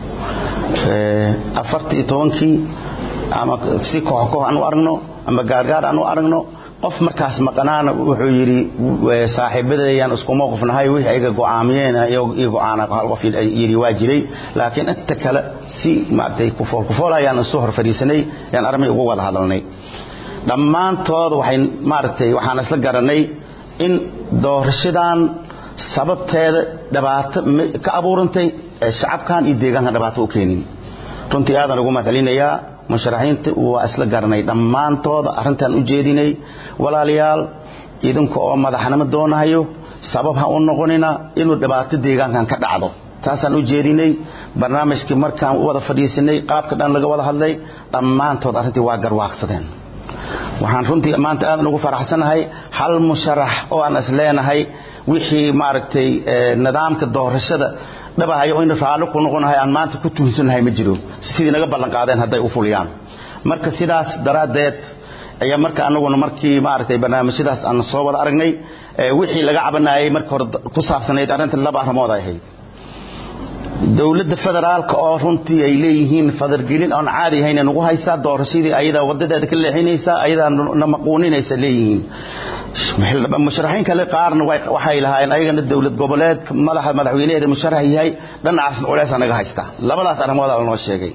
afarta iyo tobankii ama si koox koox aan u aragno ama gaargaar aan u aragno qof markaas maqanaana wuxuu yidhi saaxiibadayaan isku mowqifnahay wixii ayga go'aamiyeen iyo go'aana hal qof yidhi waa jiray laakiin inta kale si maaragtay kufool kufool ayaan isu hor fadhiisanay ayaan armay ugu wada hadalnay dhammaantood waxay maaragtay waxaan isla garanay in doorashadan sababteeda dhibaato ka abuurantay ee shacabkan iyo deegaankan dhibaato u keenin runtii aadan ugu mahadcelinayaa musharaxiinta waa isla garanay dhammaantooda arrintaan u jeedinay walaalayaal idinka oo madaxnimo doonahayo sabab ha u noqonina inuu dhibaato deegaankan ka dhacdo taasaan u jeedinay barnaamijkii markaan u wada fadhiisanay qaabka dhan laga wada hadlay dhammaantood arrintii waa garwaaqsadeen waxaan runtii maanta aadan ugu faraxsanahay hal musharax oo aan is leenahay wixii maaragtay nidaamka doorashada dhabahayo in raalli ku noqonahay aan maanta ku tuunsanahay ma jiro sidii naga ballan qaadeen hadday u fuliyaan marka sidaas daraaddeed ayaa marka anaguna markii maaragtay barnaamijyadaas aan soo wada aragnay wixii laga cabanayay marka hore ku saabsanayd arrintan laba arrimood ay ahayd dowladda federaalka oo runtii ay leeyihiin fadargelin oon caadi ahayn nagu haysaa doorashadii ayadaa wadadeeda ka leexinaysaa ayadaa na maquuninaysa leeyihiin musharaxiin kale qaarna waxay lahaayeen ayagana dowlad goboleed madaxa madaxweynaheeda musharax yahay dhanacaasna culeesa naga haysta labadaas arrimooda lanoo sheegay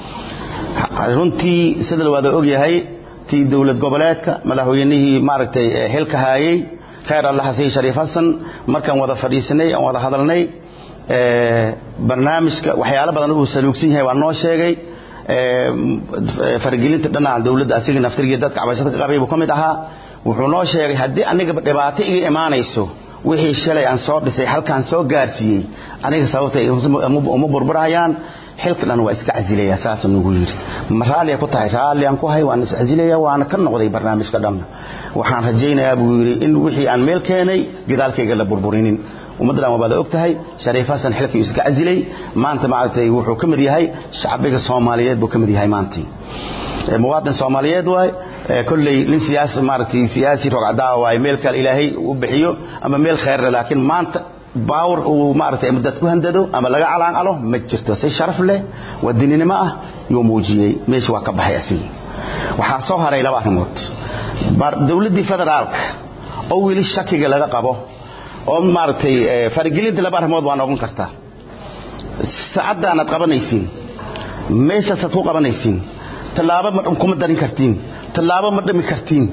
runtii sida la wada ogyahay tii dowlad goboleedka madaxweynihii maaragtay xilka haayey khayr allah xasiin shariif xasan markaan wada fadhiisanay aan wada hadalnay barnaamijka waxyaalo badan uu saluugsan yahay waa noo sheegay faragelinta dhanaca dowladda asiga naftirgii dadka cabashada ka qabay buu ka mid ahaa wuxuu noo sheegay haddii aniga dhibaato iga imaanayso wixii shalay aan soo dhisay halkaan soo gaarsiiyey aniga sababtay uma burburayaan xilka dhan waa iska casilayaa saasuu nagu yidhi ma raalliya ku tahay raalliyan ku hay waan iscasilaya waana ka noqday barnaamijka dhan waxaan rajaynayaa buu yidhi in wixii aan meel keenay gidaalkayga la burburinin ummaddan wabaad og tahay shariif xasan xilkii iska casilay maanta maaragtay wuxuu ka mid yahay shacbiga soomaaliyeed buu ka mid yahay maantii muwaadin soomaaliyeed waay kolley nin siyaasi maaragtay siyaasi rogcadaa waay meel kale ilaahay u bixiyo ama meel khayrle laakiin maanta baawar uu maaragtay ama dad ku handado ama laga calaanqalo ma jirto si sharaf leh wadaninimo ah yuu muujiyey meesha waa ka baxay asigii waxaa soo haray laba arrimood dowladdii federaalka oo weli shakiga laga qabo oo maaragtay faragelinta laba arrimood waa noqon kartaa saacaddaanaad qabanaysiin meeshaasaad ku qabanaysiin tallaabo ma kuma darin kartiin tallaabo ma dhami kartiin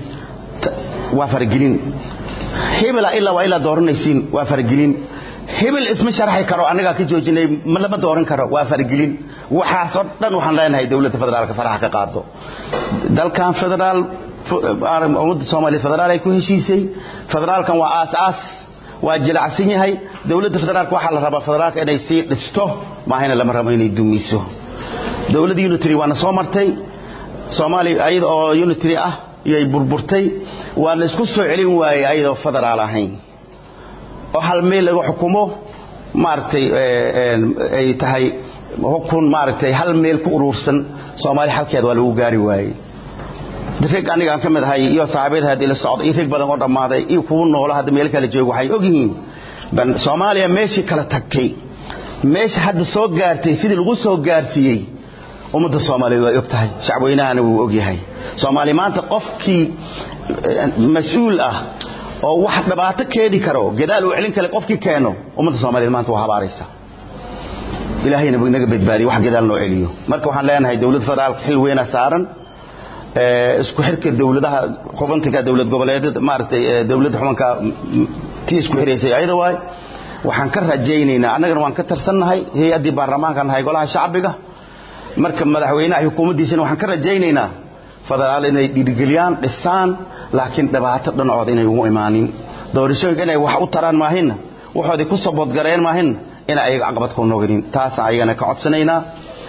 waa faragelin hebela ilaa waa ilaa dooranaysiin waa faragelin hebel isma sharaxi karo annagaa ka joojinay ma lama dooran karo waa faragelin waxaasoo dhan waxaan leenahay dowladda federaalka faraxa ka qaado dalkan federaal ummadda soomaaliya federaal ay ku heshiisay federaalkan waa aas-aas waa jilacsan yahay dowladda federaalka waxaa la rabaa federaalka inay sii dhisto maahayna lama rabo inay dumiso dowladda unitary waana soo martay soomaaliya ayada oo unitary ah iyay burburtay waa la isku soo celin waayey ayadoo federaal ahayn oo hal meel laga xukumo maaragtay ay tahay xukun maaragtay hal meel ku urursan soomaaliya halkeeda waa lagu gaari waayey rag anigaan ka mid ahay iyo saaxiibada hadii la socdo iyo rag badan oo dhammaaday iyo kuwa noolo hadda meel kale jooga waxay ogyihiin soomaaliya meeshii kala tagtay meesha hadda soo gaartay sidii lagu soo gaarsiiyey ummadda soomaaliyeed way og tahay shacabweynahana wuu og yahay soomaaliya maanta qofkii mas-uul ah oo wax dhibaato keeni karo gadaal uu celin kale qofkii keeno ummadda soomaaliyeed maanta waa habaaraysa ilaahayna naga badbaadiyo wax gadaal noo celiyo marka waxaan leenahay dowladda federaalka xil weyna saaran isku xirka dowladaha xubanka dowlad goboleedyada maaragtay dowladda xubanka tii isku xiraysay ayada waay waxaan ka rajaynaynaa annagana waan ka tarsannahay hay-addii baarlamaanka nahay golaha shacbiga marka madaxweynaha xukuumaddiisana waxaan ka rajaynaynaa federaal inay dhiirigeliyaan dhisaan laakiin dhibaato dhanacooda inay ugu imaanin doorashooyinka inay wax u taraan maahinna waxoodii ku saboodgareen maahinna ina ayaga caqabad ku noqonin taasaan ayagana ka codsanaynaa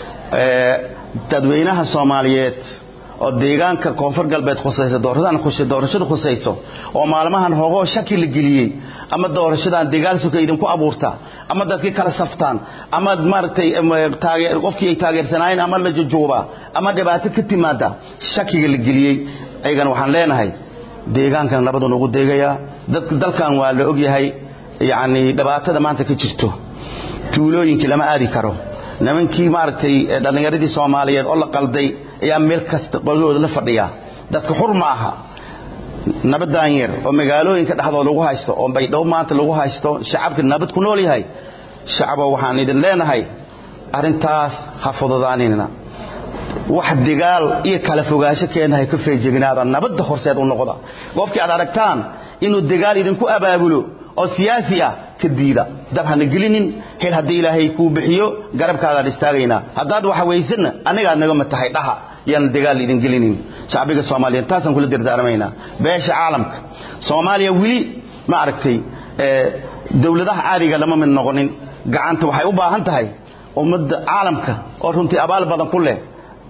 dadweynaha soomaaliyeed oo deegaanka koonfur galbeed khusaysa doorashada khusayso oo maalmahan hoogoo shaki la geliyey ama doorashadan dagaalsuka idinku abuurta ama dadkii kala saftaan ama maaragtay qofkii ay taageersanaayeen ama la jujuubaa ama dhibaato ka timaada shakiga la geliyey ayagana waxaan leenahay deegaankan nabadu nagu deegayaa dalkan waa la ogyahay yacni dhibaatada maanta ka jirto tuulooyinkii lama aadi karo nimankii maaragtay dhallinyaradii soomaaliyeed oo la qalday ayaa meel kasta qolyahooda la fadhiya dadka xur ma aha nabadaan yar oo magaalooyinka dhexdooda lagu haysto oo baydhabo maanta lagu haysto shacabka nabad ku nool yahay shacabo waxaan idin leenahay arrintaas ha fududaanina wax digaal iyo kala fogaansho keenahay ka feejignaada nabadda horseed u noqda qofkii aad aragtaan inuu digaal idinku abaabulo oo siyaasi ah ka diida dab hana gelinin hel haddii ilaahay kuu bixiyo garabkaadaan istaagaynaa haddaad waxa weysanna anigaad naga matahay dhaha yaan dagaal idin gelinin shacbiga soomaaliyeed taasaan kula dardaarmaynaa beesha caalamka soomaaliya weli ma aragtay dowladaha caadiga lama mid noqonin gacanta waxay u baahan tahay ummadda caalamka oo runtii abaal badan ku leh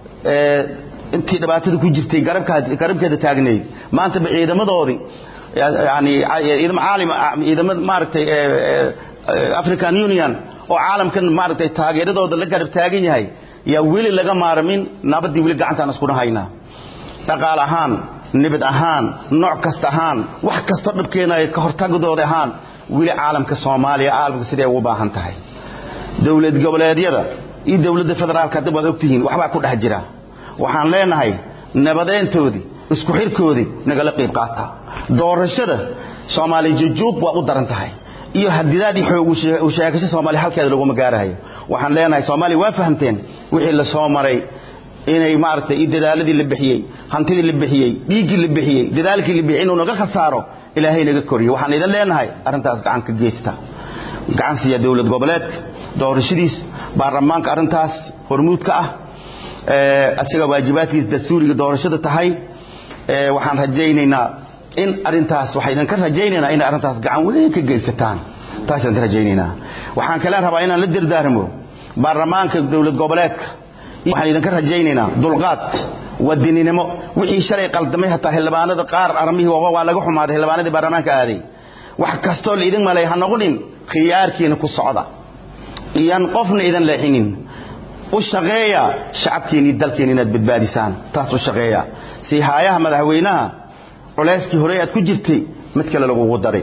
intii dhibaatada ku jirtay garabkeeda taagnayd maanta ciidamadoodii yani ciidamo caalim ciidamo maaragtay african union oo caalamkan maaragtay taageeradooda la garab taagan yahay yaa weli laga maarmin nabaddii weli gacantaan iskuna haynaa dhaqaal ahaan nibad ahaan nooc kasta ahaan wax kastoo dhabkeenaya ka hortagdooda ahaan weli caalamka soomaaliya caalamka siday ugu baahan tahay dowlad goboleedyada iyo dowladda federaalka hadda waad ogtihiin waxbaa ku dhex jira waxaan leenahay nabadeyntoodii isku xirkoodii nagala qayb qaata doorashada soomaaliya jujuub waa u daran tahay iyo hadidaadii xoog u sheegasho soomaaliya halkeeda laguma gaarahayo waxaan leenahay soomaaliya waa fahamteen wixii la soo maray inay maaragtay iyo dadaaladii la bixiyey hantidii la bixiyey dhiiggii la bixiyey dadaalkii la bixiyey inuu naga khasaaro ilaahay naga koriyo waxaan idin leenahay arrintaas gacan ka geysta gacan siiya dowlad goboleedka doorashadiis baarlamaanka arrintaas hormuudka ah isaga waajibaadkiisa dastuuriga doorashada tahay waxaan rajaynaynaa in arintaas waxaa idinka rajaynaynaa inay arrintaas gacan weyn ka geysataan taas idinka rajaynaynaa waxaan kale rabaa inaan la dardaarmo baarlamaanka dowlad goboleedka waxaan idinka rajaynaynaa dulqaad wadininimo wixii shalay qaldamay hataa xildhibaanada qaar armihii waa laga xumaaday xildhibaanadii baarlamaanka aaday wax kastoo la idin malay ha noqonin khiyaarkiina ku socda iyaan qofna idin leexinin u shaqeeya shacabkiini dalkiina inaad badbaadisaan taas u shaqeeya si haayaha madaxweynaha culeyskii horey aad ku jirtay mid kale lagugu daray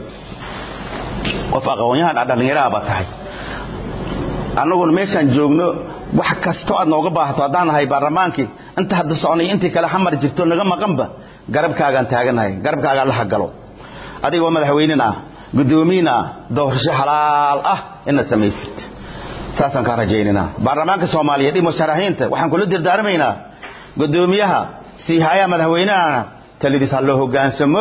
qof aqoonyahan dhallinyaraha baa tahay annaguna meeshaan joogno wax kastoo aad nooga baahato haddaan nahay baarlamaankii inta hadda soconay intii kale xamar jirto naga maqanba garabkaagaan taaganahay garabkaagaan la hagalo adigoo madaxweynen ah guddoomiyin ah doorasho xalaal ah inaad samaysid saasaan kaa rajaynaynaa baarlamaanka soomaaliyeed iyo musharaxiinta waxaan kula dardaarmaynaa guddoomiyaha siihayaha madaxweynahana taladiis ha loo hogaansamo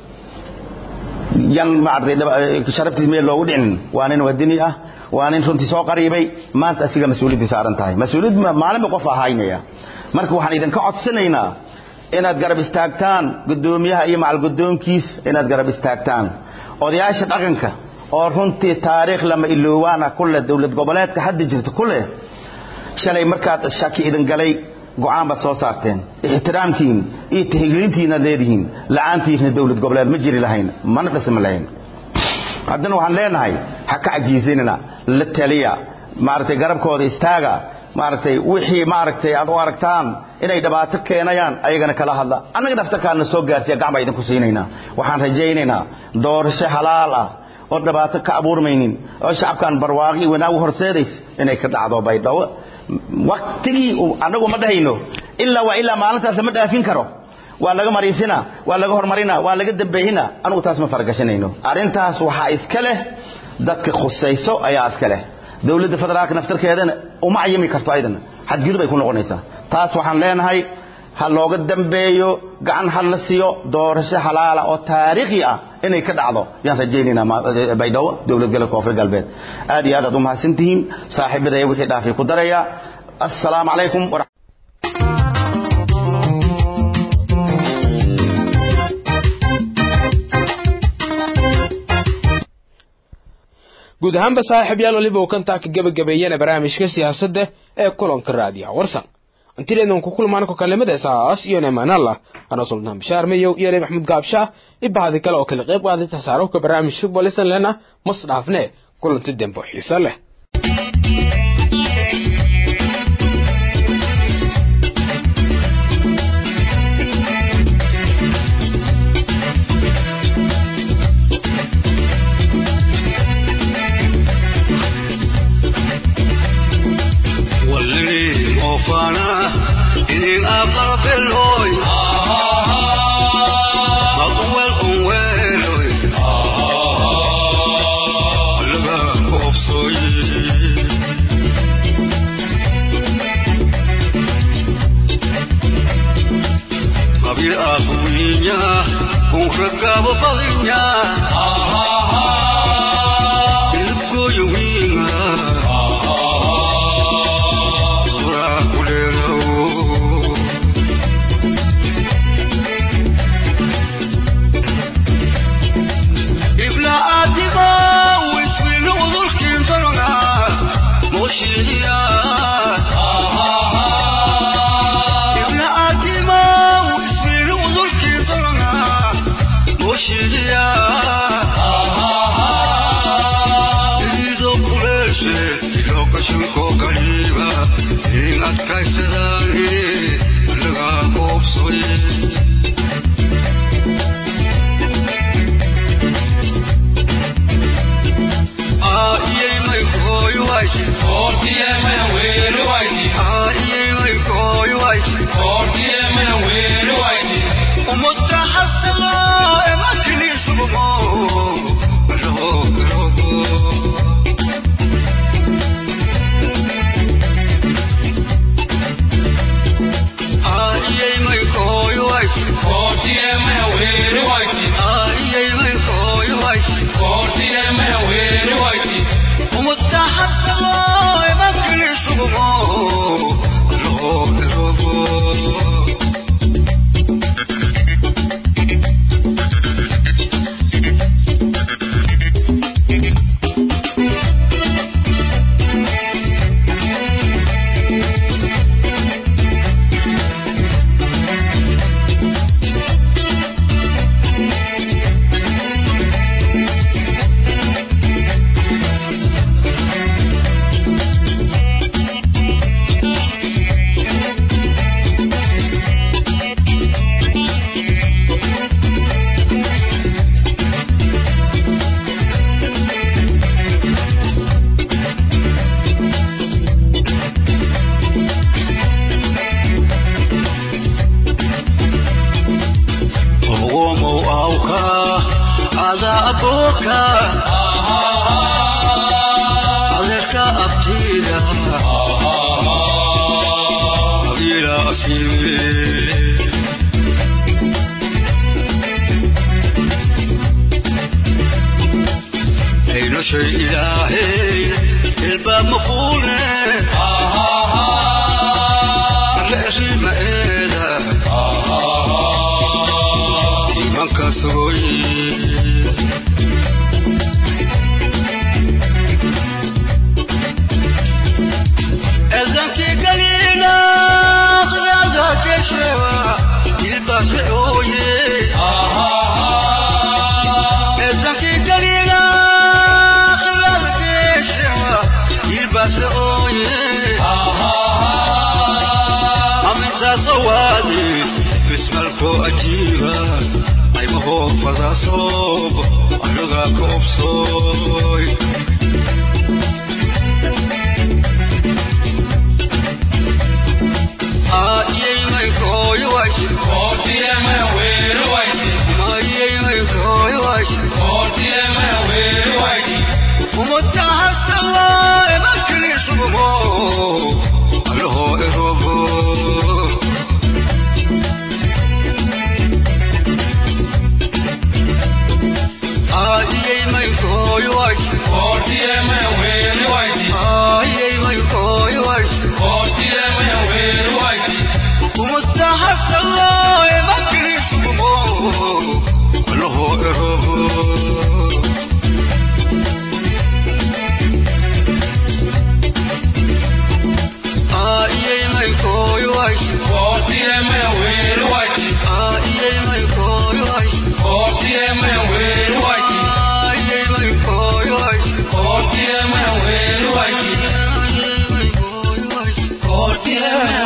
yan maaragtay sharaftiis meel loogu dhicin waa nin wadini ah waa nin runtii soo qariibay maanta asiga mas-uuliyaddii saaran tahay mas-uuliyad maalinba qof ahaynaya marka waxaan idinka codsanaynaa inaad garab istaagtaan guddoomiyaha iyo macalguddoonkiis inaad garab istaagtaan odayaasha dhaqanka oo runtii taariikh lama iloowaana kuleh dowlad goboleedka hadda jirta kuleh shalay markaad shaki idin galay go'aan baad soo saarteen ixtiraamkiin iyo tixgelintiinaad leedihiin la'aantiisna dowlad goboleed ma jiri lahayn mana dhisma lahayn haddana waxaan leenahay ha ka cajiisinina la taliya maaragtay garabkooda istaaga maaragtay wixii maaragtay aad u aragtaan inay dhibaato keenayaan ayagana kala hadla annaga dhaftarkaana soo gaarsiya gacan baa idinku siinaynaa waxaan rajaynaynaa doorasho halaal ah oo dhibaato ka abuurmaynin oo shacabkan barwaaqi wanaag u horseedays inay ka dhacdo baydhabo waktigii annagu ma dhahayno ilaa waa ilaa maalintaas lama dhaafin karo waa laga mariisina waa laga hormarina waa laga dambeeyina anugu taas ma faragashanayno arrintaas waxaa iska leh dadka khusayso ayaa iska leh dowladda federaalka naftarkeedana uma cayimi karto ayadana xadgudub ay ku noqonaysaa taas waxaan leenahay ha looga dambeeyo gacan ha la siiyo doorasho halaala oo taariikhi ah inay ka dhacdo yaan rajaynaynaa baydhabo dowlad galka koonfur galbeed aad iyo aad aad u mahadsantihiin saaxiibadaya wixii dhaafay ku daraya assalaamu calaykum guud ahaanba saaxiib yaal waliba uu kantaa ka gebagabeeyana barnaamijka siyaasadda ee kulanka raadiyaha warsan intideedan ku kulmaan ko kalimada saas iyo neemanallah ana sultaan bishaar mayow iyo reer maxmud gaabsha ibahadi kale oo kala qayb qaaday tasaarufka barnaamijka bolisan lena mas dhaafne kulanti dembo xiiso leh والذي موفانا إن أقرب الهوي مطوى الأول لغا كوفصوي قبل أخوينيا كونخرقا بطلينيا إلقو يوينا Yeah.